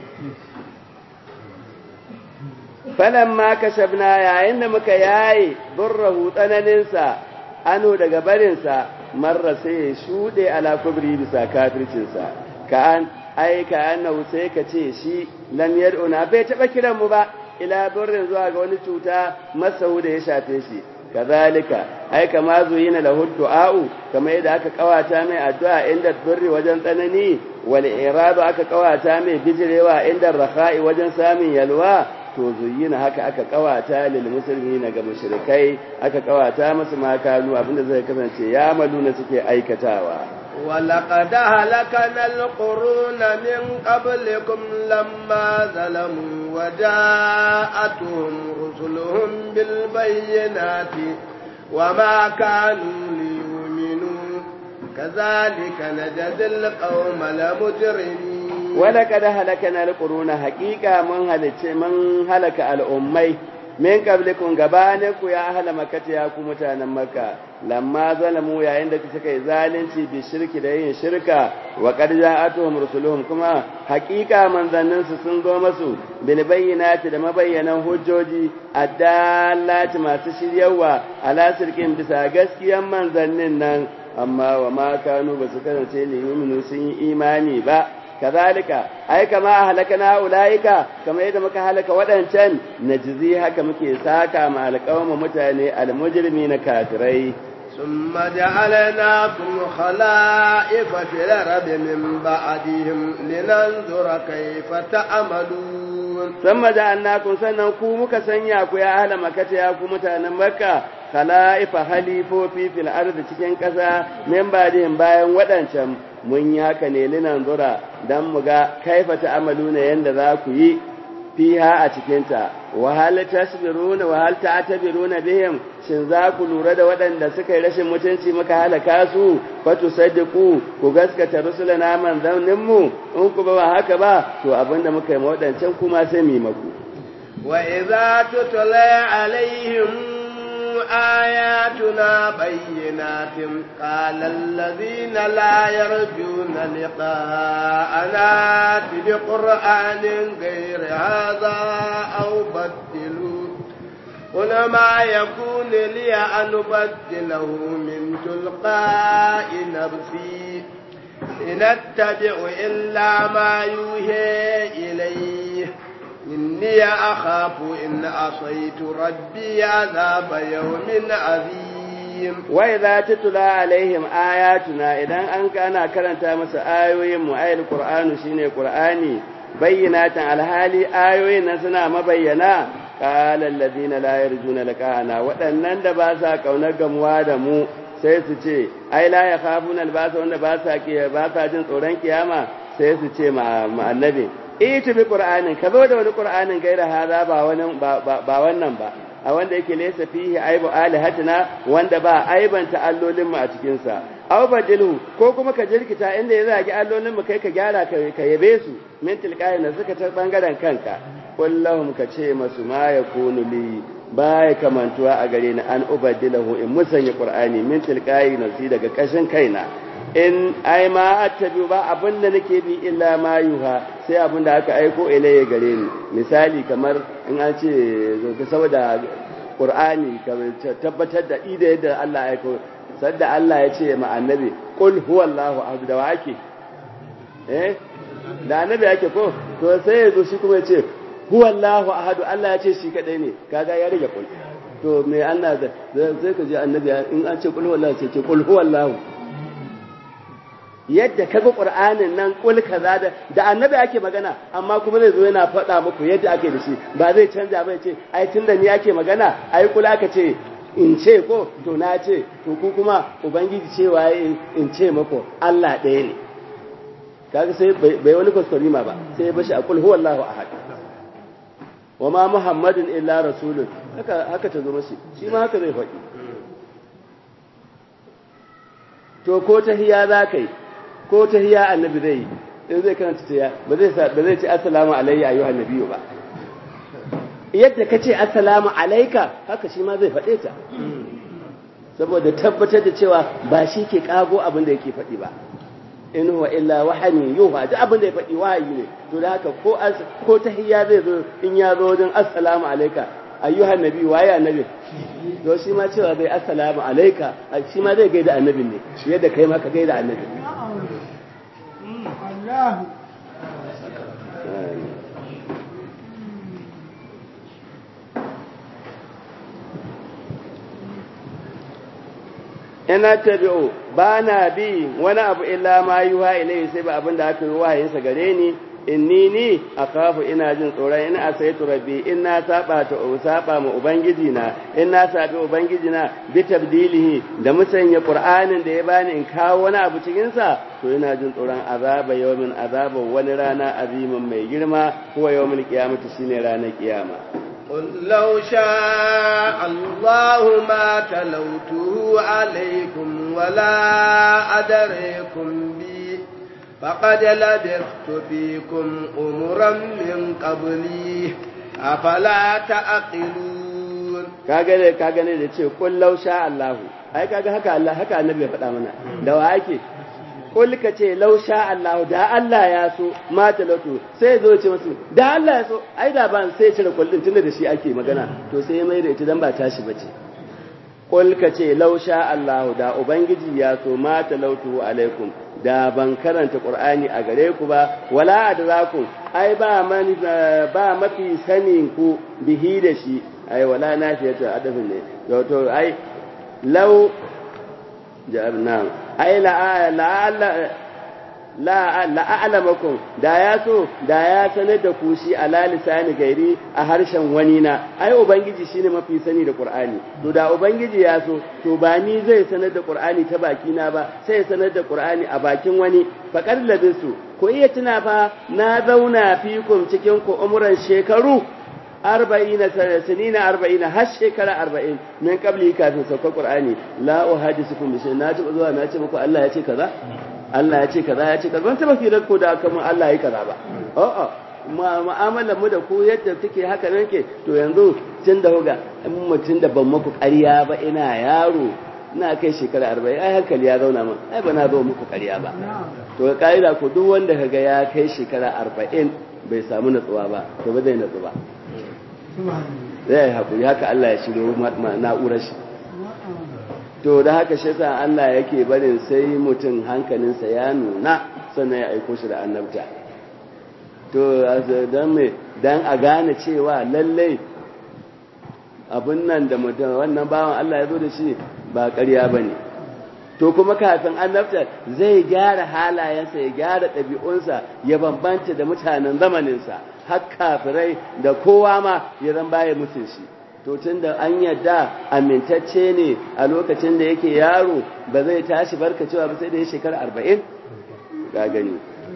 falan ma kashabna yayin da muka yaye burrahu tsananinsa ano daga barinsa marra sai ya shuɗe ala kubri bisa kafircinsa ka an ai ka annahu sai ka ce shi lam yad'una bai taba kiran mu ba ila burrin zuwa ga wani cuta masahu da ya shafe shi kazalika ai kama zuyina lahu du'a'u kamar yadda aka kawata mai addu'a inda durri wajen tsanani wal iradu aka kawata mai bijirewa inda rakha'i wajen samun yalwa to zuyina haka aka kawata lil muslimina ga mushrikai aka kawata musu makanu abinda zai kasance ya maluna suke aikatawa ولقد هلكنا القرون من قبلكم لما ظلموا وجاءتهم رسلهم بالبينات وما كانوا ليؤمنوا كذلك نجزي القوم المجرمين ولقد هلكنا القرون حقيقة من هلك من هلك الأمي min qablikum gabaninku ya ahla makkata ya ku mutanen makka lamma zalamu yayin da suka yi zalunci bi shirki da yin shirka wa qad ja'atuhum rusuluhum kuma haqiqa manzannin su sun zo masu bil bayyinati da mabayyanan hujjoji addallati masu shiryawa ala sirkin bisa gaskiyan manzannin nan amma wa ma kanu basu kasance liyuminu sun yi imani ba kazalika ai kama halakana ulaika kama yadda muka halaka wadancan najzi haka muke saka ma alqawma mutane almujrimi na kafirai ثم جعلناكم خلائف في الأرض من بعدهم لننظر كيف تعملون ثم جعلناكم sannan ku muka sanya ku ya ahla makata ya ku mutanen makka khala'ifa halifofi fil ardi cikin ƙasa min ba'dihim bayan wadancan mun yi haka ne linan zura dan mu ga kaifa ta'amaluna yanda za ku yi fiha a cikinta wa hal tasbiruna wa hal ta'tabiruna bihim shin za ku lura da waɗanda suka yi rashin mutunci muka halaka su fa tusaddiqu ku gaskata rusulana manzannin mu in ku ba haka ba to abinda muka yi waɗancan kuma sai mu maku wa idza tutla alaihim آياتنا بينات قال الذين لا يرجون لقاءنا بقرآن غير هذا أو بدلوا قل ما يكون لي أن أبدله من تلقاء نفسي إن أتبع إلا ما يوحي إليه إني أخاف إن عصيت ربي عذاب يوم عظيم وإذا تتلى عليهم آياتنا إذا أن كان كرنت مس آيوين مؤيد القرآن شيني قرآني بينات على هالي آيوين سنا مبينا قال الذين لا يرجون لقاءنا waɗannan da ba sa kaunar gamuwa da mu sai su ce ai la ya khafuna albasa wanda ba sa ba sa jin tsoron kiyama sai su ce ma annabi ita bi qur'anin ka zo da wani qur'anin gaira hada ba wannan ba wannan ba a wanda yake laysa fihi aibu alihatina wanda ba aibanta allolin mu a cikin sa aw badilhu ko kuma ka jirkita inda ya zagi allolin mu kai ka gyara ka ka yabe su min tilqayin da suka ta bangaren kanka kullahum ka ce masu ma yakunu li baya kamantuwa a gare ni an ubadilahu in musanya qur'ani min tilqayi nasi daga kashin kaina in ai ma attabi ba abin da nake bi illa ma yuha sai abin da aka aiko ilayya gare ni misali kamar in an ce saboda qur'ani tabbatar da ida yadda Allah ya aiko sadda Allah ya ce ma annabi qul huwallahu ahad da wake eh da annabi yake ko to sai ya zo shi kuma ya ce huwallahu ahad Allah ya ce shi kadai ne kaga ya rage qul to me Allah zai ka ji annabi in an ce qul huwallahu sai ce qul huwallahu yadda ka ga ƙur'anin nan ƙul kaza da da annabi ake magana amma kuma zai zo yana faɗa muku yadda ake da shi ba zai canja ba ya ce ai tunda ni ake magana ai kula ka ce in ce ko to na ce to ku kuma ubangiji cewa in ce muku Allah ɗaya ne kaga sai bai wani kuskurima ba sai ya bashi a kul huwallahu ahad wa ma muhammadun illa rasulun haka haka ta zo mashi shi ma haka zai faɗi to ko tahiya za ka yi ko tahiya annabi zai yi in zai karanta tahiya ba zai ba zai ce assalamu alayya ayyuhan nabiyyu ba yadda ka ce assalamu alayka haka shi ma zai faɗe ta saboda tabbatar da cewa ba shi ke kago abin da yake faɗi ba in huwa illa wahani yuha duk abin da ya faɗi wahayi ne to da haka ko ko tahiyya zai zo in ya zo wajen assalamu alayka ayyuhan nabi waye annabi to shi ma cewa zai assalamu alayka shi ma zai gaida annabin ne yadda kai ma ka gaida annabi ina tabi'u ba na bi wani abu illa ma yuha ilayhi sai ba abin da aka yi wahayinsa gare ni inni ni akafu ina jin tsoron in asaitu rabbi in na saba ta saba ma ubangiji na in na sabi ubangiji na bi tabdilihi da musanya qur'anin da ya bani in kawo wani abu cikin sa to ina jin tsoron azaba yawmin azaba wani rana azimin mai girma huwa yawmul qiyamati shine ranar kiyama قل لو شاء الله ما تلوته عليكم ولا أدريكم به فقد لبثت فيكم أمرا من قبلي أفلا تعقلون kaga ne kaga ne da ce kul law sha Allahu ai kaga haka Allah haka annabi ya faɗa mana da wa ake kul ka ce law sha Allahu da Allah ya so ma talatu sai zo ce musu da Allah ya so ai da ban sai cire kullin tunda da shi ake magana to sai ya mai da ita dan ba tashi bace kul ka ce law sha Allahu da ubangiji ya so ma talautu alaikum da ban karanta Qur'ani a gare ku ba wala adrakum ai ba man ba mafi sanin ku bihi da shi ai wala nafiyatu adafin ne to ai law jarna ai la la la la a'lamakum da ya so da ya sanar da ku shi ala lisani gairi a harshen wani na ai ubangiji shine mafi sani da qur'ani to da ubangiji ya so to ba ni zai sanar da qur'ani ta baki na ba sai sanar da qur'ani a bakin wani faqad labisu ko iya tuna fa na zauna fikum cikin ku umuran shekaru arba'ina sanina arba'ina har shekara arba'in min qabli kafin saukar qur'ani la uhadisukum bi na taba zuwa na ce muku Allah ya ce kaza Allah ya ce kaza ya ce kaza ban taba firar ko da aka mun Allah ya kaza ba a'a mu'amalar mu da ku yadda take haka nan ke to yanzu tun da huga in mutum da ban muku ƙarya ba ina yaro ina kai shekara arba'in ai hankali ya zauna min ai ba na zo muku ƙarya ba to ga ƙa'ida ko duk wanda kaga ya kai shekara arba'in bai samu natsuwa ba to ba zai natsu ba zai haƙuri haka Allah ya shiro na'urar shi to da haka shi sa Allah yake barin sai mutum hankalinsa ya nuna sannan ya aiko shi da annabta to don me don a gane cewa lallai abin nan da mutum wannan bawan Allah ya zo da shi ba ƙarya ba ne to kuma kafin annabta zai gyara halayensa ya gyara ɗabi'unsa ya bambanta da mutanen zamaninsa har kafirai da kowa ma ya zan baya mutum shi to tun da an yadda amintacce ne a lokacin da yake yaro ba zai tashi barka cewa ba sai da ya shekara arba'in ga gani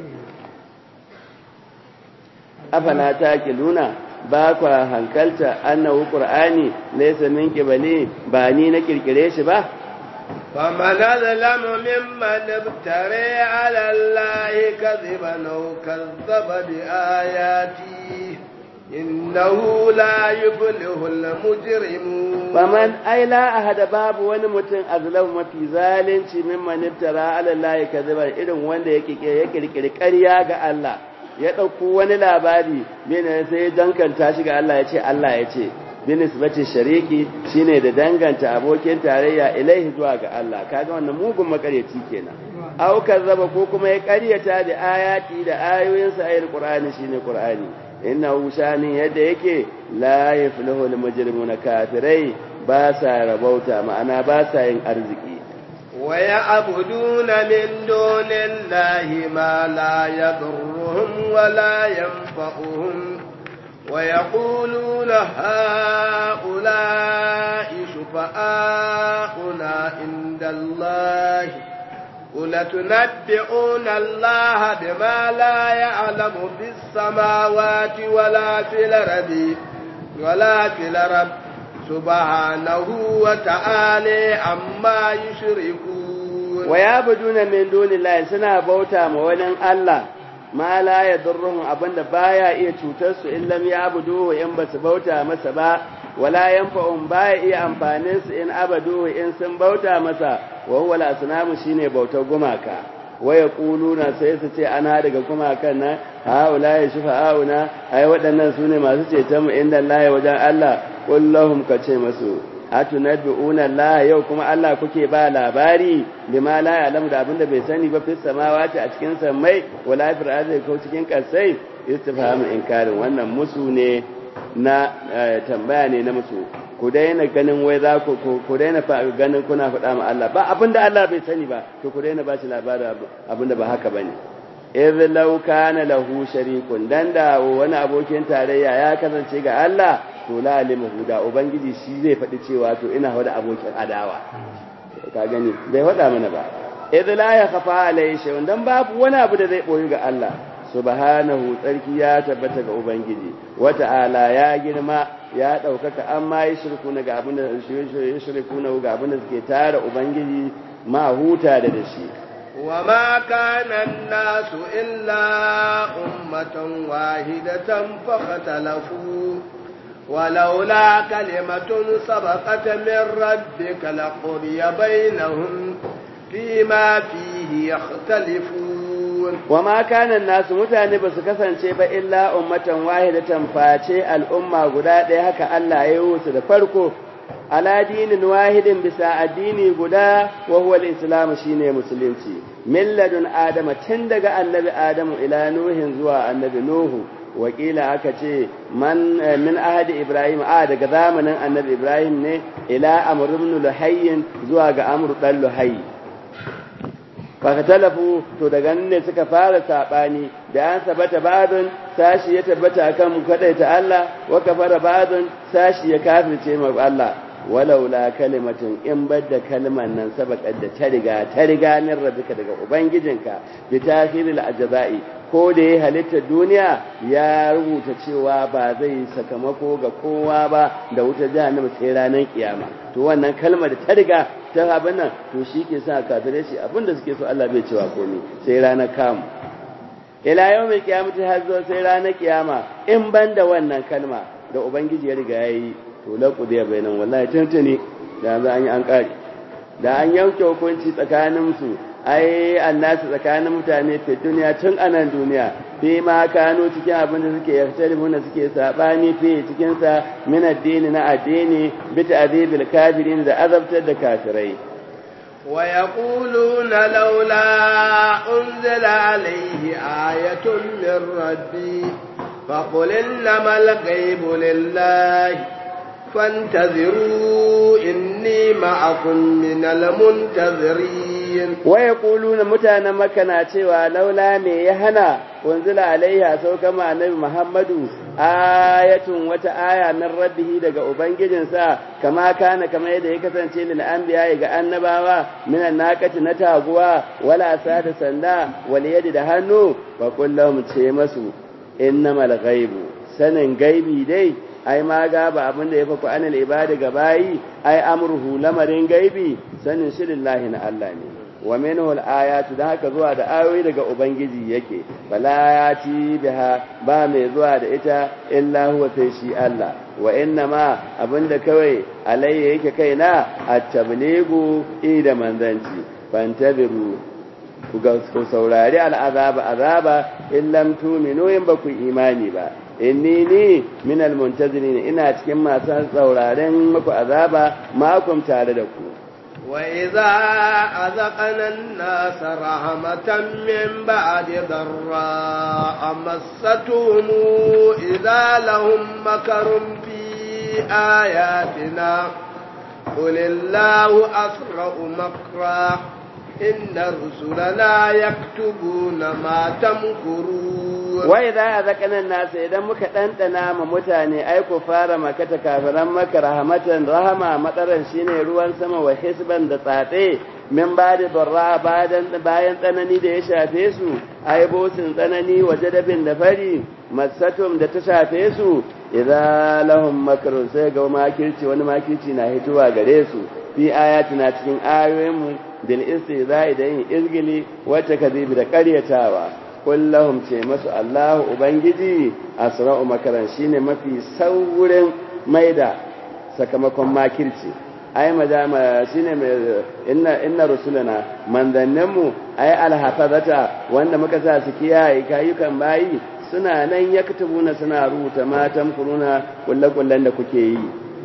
afala ta kiluna ba kwa hankalta annahu qur'ani laysa min qibali ba ni na kirkire shi ba فمن أظلم ممن افتري على الله كذبا أو كذب بآياته إنه لا يفلح المجرمون فمن أي لا أحد باب ونمتن أظلم في ذلك ممن افترى على الله كذبا إذن وند يكري كريا ga Allah ya ɗauko wani labari bene sai dankanta shi ga Allah ya ce Allah ya ce binisbati shariki shine da danganta abokin tarayya ilaihi zuwa ga Allah kaga wannan mugun makareci kenan aw kazzaba ko kuma ya ƙaryata da ayati da ayoyin sa ayil qur'ani shine qur'ani innahu shani yadda yake la yaflahu al mujrimuna kafirai ba sa rabauta ma'ana ba sa yin arziki ويعبدون من دون الله ما لا يضرهم ولا ينفعهم ويقولون هؤلاء شفعاؤنا عند الله قل تنبئون الله بما لا يعلم في السماوات ولا في الأرض ولا في الأرض سبحانه وتعالى عما يشركون ويعبدون من دون الله سنا بوتا مولن الله ma la ya durruhum abinda baya iya cutar su in lam ya'budu in basu bauta masa ba wala yanfa'un baya iya amfanin su in abadu in sun bauta masa wa huwa al-asnamu shine bautar gumaka wa yaquluna sai su ce ana daga gumakan nan haula ya shufa'auna ai waɗannan sune masu ceton mu inda Allah wajen Allah kullahum kace masu atunabbi'una Allah yau kuma Allah kuke ba labari bima la ya'lamu da abinda bai sani ba fi samawati a cikin samai wala fil ardi ko cikin kasai istifhamu inkarin wannan musu ne na tambaya ne na musu ku daina ganin wai za ku ku daina ganin kuna faɗa ma Allah ba abinda Allah bai sani ba to ku daina ba shi labarin abinda ba haka bane idh law kana lahu sharikun dan da wani abokin tarayya ya kasance ga Allah to la alimahu da ubangiji shi zai faɗi cewa to ina wada abokin adawa ka gani bai faɗa mana ba idh la yakhafa alayhi shay'un dan babu wani abu da zai boyi ga Allah subhanahu tsarki ya tabbata ga ubangiji wata'ala ya girma ya ɗaukaka an ma yi shirku na ga abin da shirku na ga abin da suke tara ubangiji ma huta da da shi wa ma kana nasu illa ummatan wahidatan fakhtalafu ولولا كلمة سبقت من ربك لقضي بينهم فيما فيه يختلفون وما كان الناس mutane basu kasance ba illa ummatan wahidatan face al'umma guda ɗaya haka Allah ya yi su da farko ala dinin wahidin bisa addini guda wa huwa al-islam shine musulunci milladun adama tun daga annabi adamu ila nuhin zuwa annabi nuhu wakila aka ce man min ahadi ibrahim a daga zamanin annabi ibrahim ne ila amr ibn luhayy zuwa ga amr dan luhayy fakatalafu to daga nan ne suka fara sabani da an sabata babin sashi ya tabbata akan kadaita Allah wa kafara babin sashi ya kafirce ma Allah walaula kalimatin in badda kalman nan sabaqat da ta riga ta riga min rabbika daga ubangijinka bi takhiril ajza'i ko da ya halitta duniya ya rubuta cewa ba zai sakamako ga kowa ba da wuta jahannama sai ranar kiyama to wannan kalmar da ta riga ta abin nan to shi ke sa kafirai shi abinda suke so Allah bai cewa komai sai ranar kamu ila yau mai kiyamata har zo sai ranar kiyama in ban da wannan kalma da ubangiji ya riga yayi to laƙu da bayanan wallahi tuntuni da za an yi an ƙari da an yanke hukunci tsakanin su ai annasu tsakanin mutane fi duniya tun anan duniya fi ma kano cikin abin da suke yartalifuna suke sabani fi cikin sa min addini na addini bi ta'dibil kafirin da azabtar da kafirai ويقولون لولا أنزل عليه آية من ربي فقل إنما الغيب لله فانتظروا إني معكم من المنتظرين ويقولون متانا مكنا cewa laula me ya hana unzila alaiha sauka ma annabi Muhammadu ayatun wata aya min rabbihi daga ubangijinsa kama kana kama yadda ya kasance lil anbiya ga annabawa minan naqati na taguwa wala sada sanda wal yadi da hannu fa kullum ce masu innamal ghaibu sanin gaibi dai ai ma ga ba abin da ya faku anil ibadi ga bayi ai amruhu lamarin gaibi sanin shi lillahi na Allah ne wa minhu al-ayatu da haka zuwa da ayoyi daga ubangiji yake bala yati biha ba mai zuwa da ita illa huwa sai shi Allah wa inna ma abinda kawai alayya yake kaina at-tabligu ida manzanci fantabiru ku ga ku saurari al'azaba azaba in lam tu'minu in ba ku imani ba inni ni min al-muntazirin ina cikin masu sauraren muku azaba makum tare da ku وإذا أذقنا الناس رحمة من بعد ضراء مستهم إذا لهم مكر في آياتنا قل الله أسرع مكرا إن رسلنا يكتبون ما تمكرون wai za a zakanan nasa idan muka ɗanɗana ma mutane ai ku fara makata kafiran maka rahamatan rahama matsaran shine ruwan sama wa hisban da tsatse min ba da barra bayan tsanani da ya shafe su ai bosin tsanani wa jadabin da fari masatum da ta shafe su idza lahum makrun sai ga makirci wani makirci na hituwa gare su fi ayatina cikin ayoyinmu bil istizai da yin izgili wacce kazibi da ƙaryatawa kullahum ce masu Allahu Ubangiji asra'u makaran shine mafi saurin maida sakamakon makirci ai majama shine mai inna inna rusulana manzanninmu ai alhafazata wanda muka sa su kiyaye kayukan bayi suna nan yaktubuna suna rubuta matan kuruna kullakullan da kuke yi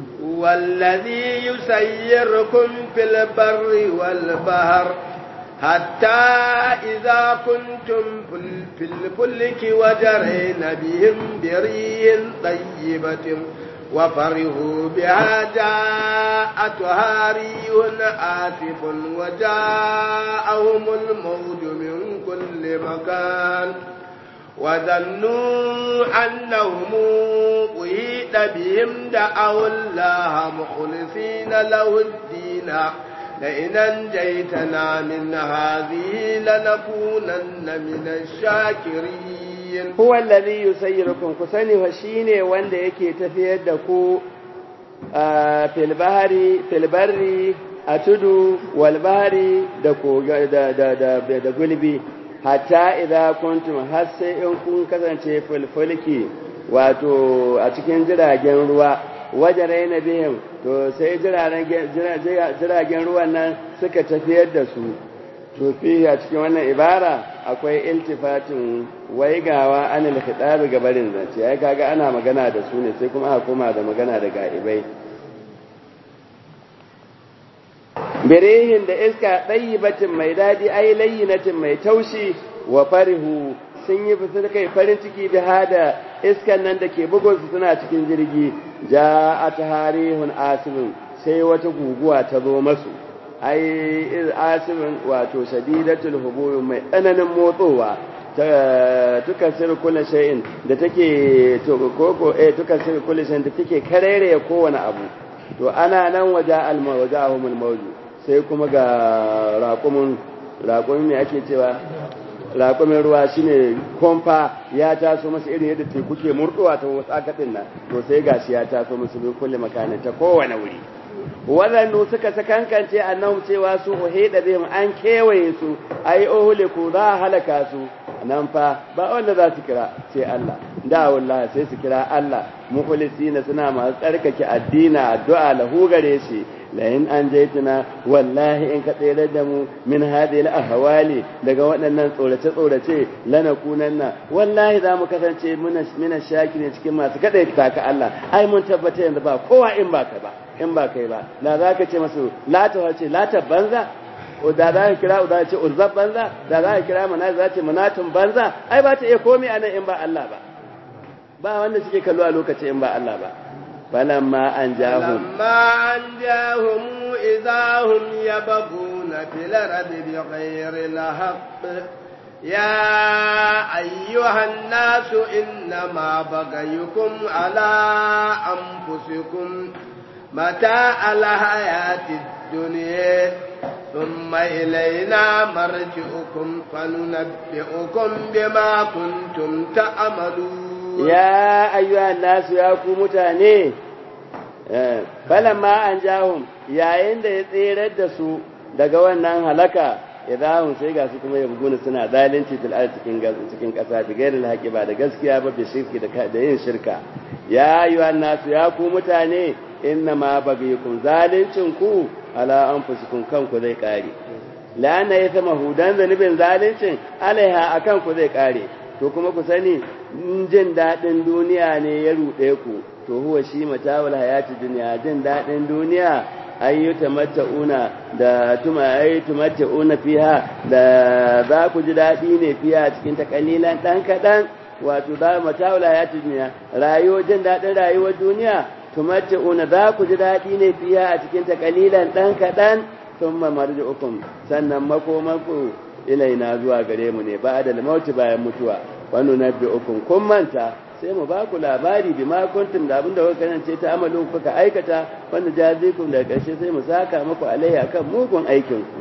والذي يسيركم في البر والبحر حتى إذا كنتم في الفلك وجرين بهم بريح طيبة وفرحوا بها جاءتها ريح آسف وجاءهم الموج من كل مكان وظنوا أنهم أحيط بهم دعوا الله مخلصين له الدين لئن أنجيتنا من هذه لنكونن من الشاكرين هو الذي يسيركم كسني وشيني وند yake tafiyar da ku fil bahari fil barri a tudu wal bahari da da da da gulbi hatta idza kuntum har sai in kun kasance fulfulki wato a cikin jiragen ruwa wajen raina bihim to sai jiragen ruwan nan suka tafiyar da su to fi a cikin wannan ibara akwai iltifatin waigawa anil khitabi ga barin zance ai kaga ana magana da su ne sai kuma aka koma da magana da ga'ibai birihin da iska ɗayyibatin mai daɗi ai layyinatin mai taushi wa farihu sun yi fitar kai farin ciki da hada iskan nan da ke bugunsu suna cikin jirgi ja a tarihun asibin sai wata guguwa ta zo masu ai asibin wato shadidatul huburin mai tsananin motsowa tukan sirri kullum shay'in da take koko eh tukan sirri kullum shay'in da take karere kowane abu to ana nan waje almawajahumul mawju sai kuma ga raƙumin raƙumin me ake cewa raƙumin ruwa shine komfa ya taso masa irin yadda teku ke murɗuwa ta wasu akaɗin nan to sai gashi ya taso musu bin kulle makanin ta kowane wuri waɗannu suka sakankance annahu cewa su uhida bihim an kewaye su ai uhliku za halaka su nan fa ba wanda za su kira sai Allah da wallahi sai su kira Allah mukhlisina suna masu tsarkake addina addu'a lahu gare shi layin an jaituna wallahi in ka tsere da mu min hadhihi al-ahwali daga waɗannan tsorace tsorace lana kunanna wallahi za mu kasance muna shaki ne cikin masu kada ta ka Allah ai mun tabbata yanzu ba kowa in ba kai ba in ba kai ba da za ka ce masu lata wace lata banza o da za ka kira da ce urzab banza da za ka kira mana za ce manatun banza ai ba ta iya komai anan in ba Allah ba ba wanda suke kallo a lokaci in ba Allah ba فلما أنجاهم فلما أنجاهم إذا هم يبغون في الأرض بغير الحق يا أيها الناس إنما بغيكم على أنفسكم متاع الحياة الدنيا ثم إلينا مرجعكم فننبئكم بما كنتم تعملون ya ayyuhan nasu ya ku mutane falamma an jahum yayin da ya tserar da su daga wannan halaka idahum sai ga su kuma yabguna suna zalunci fil ard cikin cikin kasa bi gairil haqi ba da gaskiya ba bi shirki da da yin shirka ya ayyuhan nasu ya ku mutane inna ma bagikum zaluncin ku ala anfusikum kanku zai kare la'anna yasma hudan zanibin zaluncin alaiha akan ku zai kare to kuma ku sani jin daɗin duniya ne ya ruɗe ku to huwa shi matawul hayati duniya jin daɗin duniya ayyuta mata'una da tuma ayyuta mata'una fiha da za ku ji daɗi ne fiha cikin ta kalilan ɗan kaɗan wato za matawul hayati duniya rayuwar jin daɗin rayuwar duniya tumata'una za ku ji daɗi ne fiha a cikin ta kalilan ɗan kaɗan thumma marji'ukum sannan makomanku ilaina zuwa gare mu ne ba da mauti bayan mutuwa wani na ukun kun manta sai mu ba ku labari bi ma kuntum da abinda kuka kasance ta amalin kuka aikata wanda jazikum da ƙarshe sai mu saka muku alaiya kan mugun aikin ku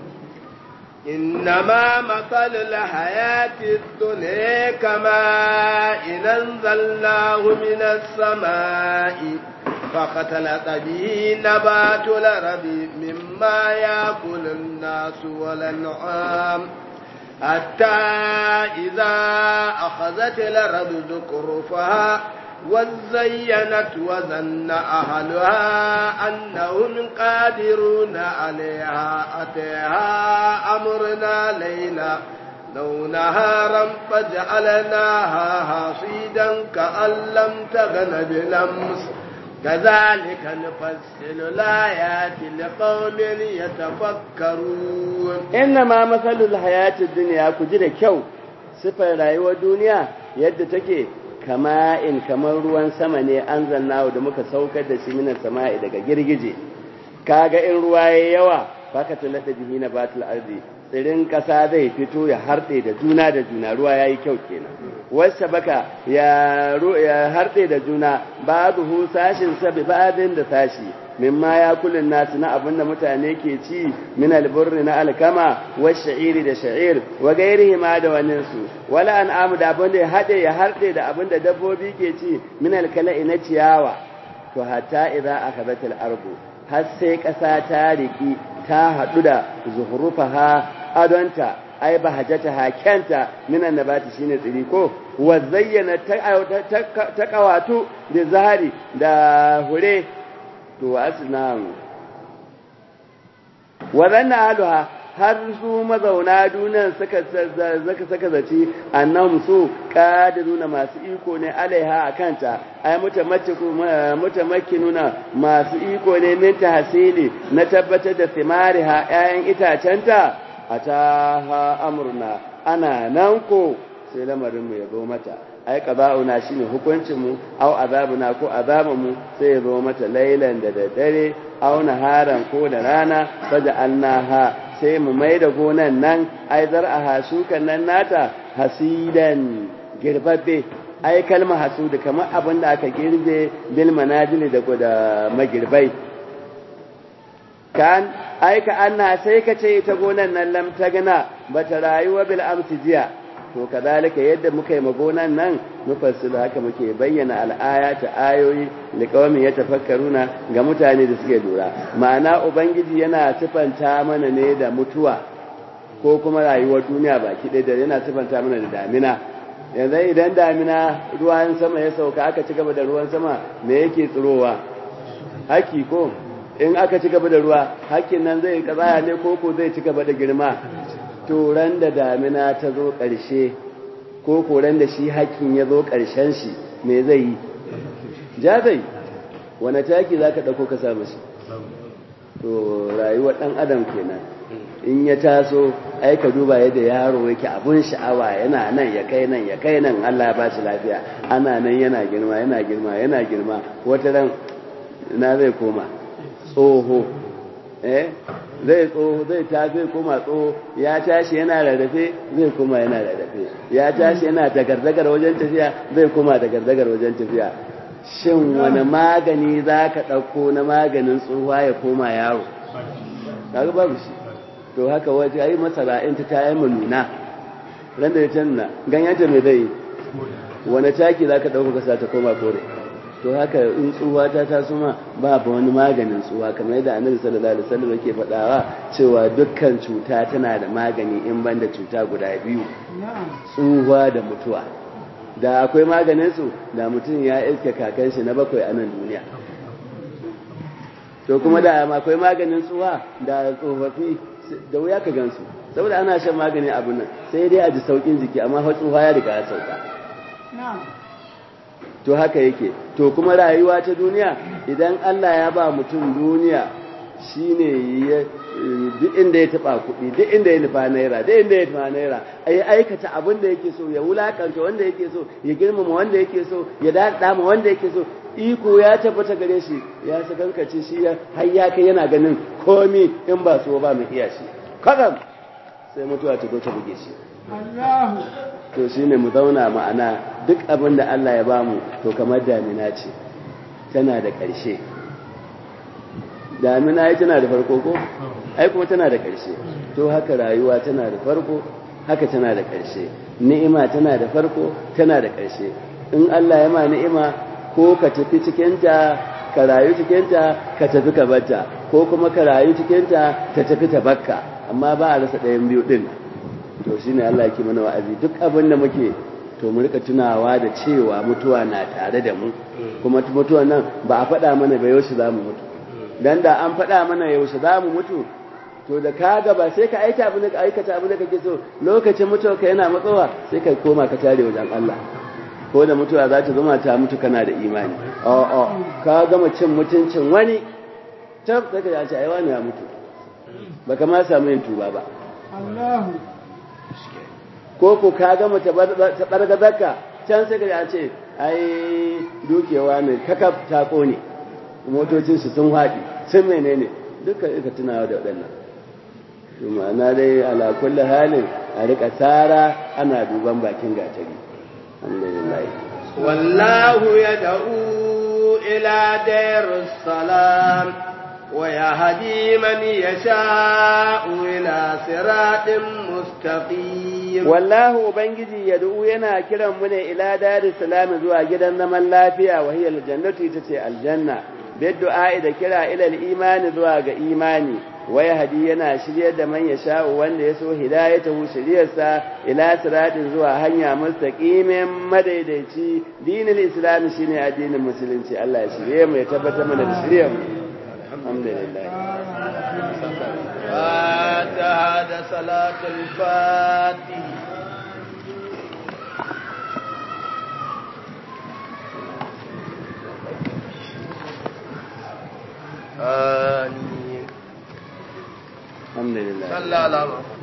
إنما مثل الحياة الدنيا كما إن أنزلناه من السماء فختلط به نبات الأرض مما يأكل الناس والأنعام حتى إذا أخذت الأرض زخرفها وزينت وظن أهلها أنهم قادرون عليها أتيها أمرنا ليلا لو نهارا فجعلناها حصيدا كأن لم تغن بالأمس كذلك نفصل الآيات لقوم يتفكرون إنما مثل الحياة الدنيا كجرى كيو صفة رأيوة الدنيا يد تكي kama in kamar ruwan sama ne an zanna da muka saukar da shi minan sama'i daga girgije kaga in ruwa ya yawa baka talata bihi na batul ardi tsirin kasa zai fito ya harɗe da juna da juna ruwa yayi kyau kenan wacce baka ya ya harɗe da juna ba'dhu sashin sabi ba'din da sashi mimma ya kulin nasu na abin da mutane ke ci min alburri na alkama wa sha'iri da sha'ir wa gairihi ma da wannan su wala an amu da abin da ya haɗe ya harɗe da abin da dabbobi ke ci min alkala'i na ciyawa to hatta idza akhadhat al-ardu har sai ƙasa ta riki ta haɗu da zuhrufaha adonta ai bahajata hakenta minan nabati shine tsiri ko wa zayyana ta kawatu da zahari da hure to asnam wadanna aluha har su mazauna duniyan suka zaka saka zaci annahum su qadiruna masu iko ne alaiha akanta ai mutamakkiku mutamakkinuna masu iko ne min tahsili na tabbatar da simariha ƴaƴan itacenta ataha amruna ana nan ko sai lamarin mu ya zo mata ai qada'una shine hukuncin mu aw azabuna ko azabun mu sai ya zo mata lailan da daddare aw naharan ko da rana faja'alnaha sai mu mai da gonan nan ai zar'aha shukan nan nata hasidan girbabbe ai kalma hasudu kamar abin da aka girbe bil manajili da da magirbai kan ai ka anna sai ka ce ita gonan nan lam tagna bata rayuwa bil amsi jiya to kazalika yadda muka yi magonan nan mufassilu haka muke bayyana al'ayata ayoyi liqaumin yatafakkaruna ga mutane da suke lura ma'ana ubangiji yana sifanta mana ne da mutuwa ko kuma rayuwar duniya baki ɗaya da yana sifanta mana da damina yanzu idan damina ruwan sama ya sauka aka ci gaba da ruwan sama me yake tsirowa haki ko in aka ci gaba da ruwa hakin nan zai kazaya ne ko ko zai ci gaba da girma turan da damina ta zo ƙarshe ko koran da shi hakin ya zo ƙarshen shi me zai yi ja zai wane taki za ka ɗauko ka samu shi to rayuwar ɗan adam kenan in ya taso ai ka duba yadda yaro yake abun sha'awa yana nan ya kai nan ya kai nan Allah ba shi lafiya ana nan yana girma yana girma yana girma wata ran na zai koma tsoho eh zai tsoho zai tafi koma tsoho ya tashi yana rarrafe zai koma yana rarrafe ya tashi yana dagardagar wajen tafiya zai koma dagardagar wajen tafiya shin wani magani za ka ɗauko na maganin tsohuwa ya koma yaro kaga babu shi to haka waje ai masara in ta tayi nuna ran da ta nuna ganyenta mai zai wani taki za ka ɗauko ka sa ta koma kore to haka in tsuwa ta taso ma babu wani maganin tsuwa kamar yadda annabi sallallahu alaihi wasallam yake faɗawa cewa dukkan cuta tana da magani in banda cuta guda biyu tsuwa da mutuwa da akwai maganin su da mutum ya iske kakan shi na bakwai a nan duniya to kuma da akwai maganin tsuwa da tsofaffi da wuya ka gansu saboda ana shan magani abu nan sai dai a ji saukin jiki amma fa tsuwa ya riga ya sauka to haka yake to kuma rayuwa ta duniya idan Allah ya ba mutum duniya shine ya duk inda ya taba kuɗi duk inda ya nufa naira duk inda ya nufa naira ai aikata abin da yake so ya wulakanta wanda yake so ya girmama wanda yake so ya dada ma wanda yake so iko ya tabbata gare shi ya sakankace shi har ya kai yana ganin komi in ba so ba mu iya shi kadam sai mutuwa ta zo ta buge shi Allahu to shine mu zauna ma'ana duk abin da Allah ya bamu to kamar damina ce tana da ƙarshe damina ai tana da farko ko ai kuma tana da ƙarshe to haka rayuwa tana da farko haka tana da ƙarshe ni'ima tana da farko tana da ƙarshe in Allah ya ma ni'ima ko ka tafi cikinta ka rayu cikinta ka tafi ka barta ko kuma ka rayu cikinta ta tafi ta bakka amma ba a rasa ɗayan biyu ɗin to shine Allah yake mana wa'azi duk abin da muke to mu rika tunawa da cewa mutuwa na tare da mu kuma mutuwa nan ba a faɗa mana ba yaushe za mu mutu dan da an faɗa mana yaushe za mu mutu to da ka gaba sai ka aika abin da aikata abin da kake so lokacin mutuwa ka yana matsowa sai ka koma ka tare wajen Allah ko da mutuwa za ta zama ta mutu kana da imani a'a ka gama cin mutuncin wani tab sai ka ce ai wani ya mutu baka ma samu yin tuba ba Allahu ko ko ka gama ta bargazarka can sai ka ce ai dukewa mai kakaf ta kone motocin su sun haɗi sun menene duka ika tunawa da waɗannan to ma'ana dai ala kulli halin a rika tsara ana duban bakin gatari alhamdulillah wallahu yad'u ila darus salam wa yahdi man yasha'u ila siratin mustaqim wallahu ubangiji yad'u yana kiran mu ne ila darus salam zuwa gidan zaman lafiya wa hiya aljannatu ita ce aljanna biddu'a da kira ila imani zuwa ga imani waya hadi yana shiryar da man ya sha'u wanda ya so hidayatahu shiryarsa ila siratin zuwa hanya mustaqimin madaidaici dinul islam shine addinin musulunci Allah ya shirye mu ya tabbatar mana da shiryar mu alhamdulillah fatiha da salatul fatih آمين alhamdulillah صلى الله عليه وسلم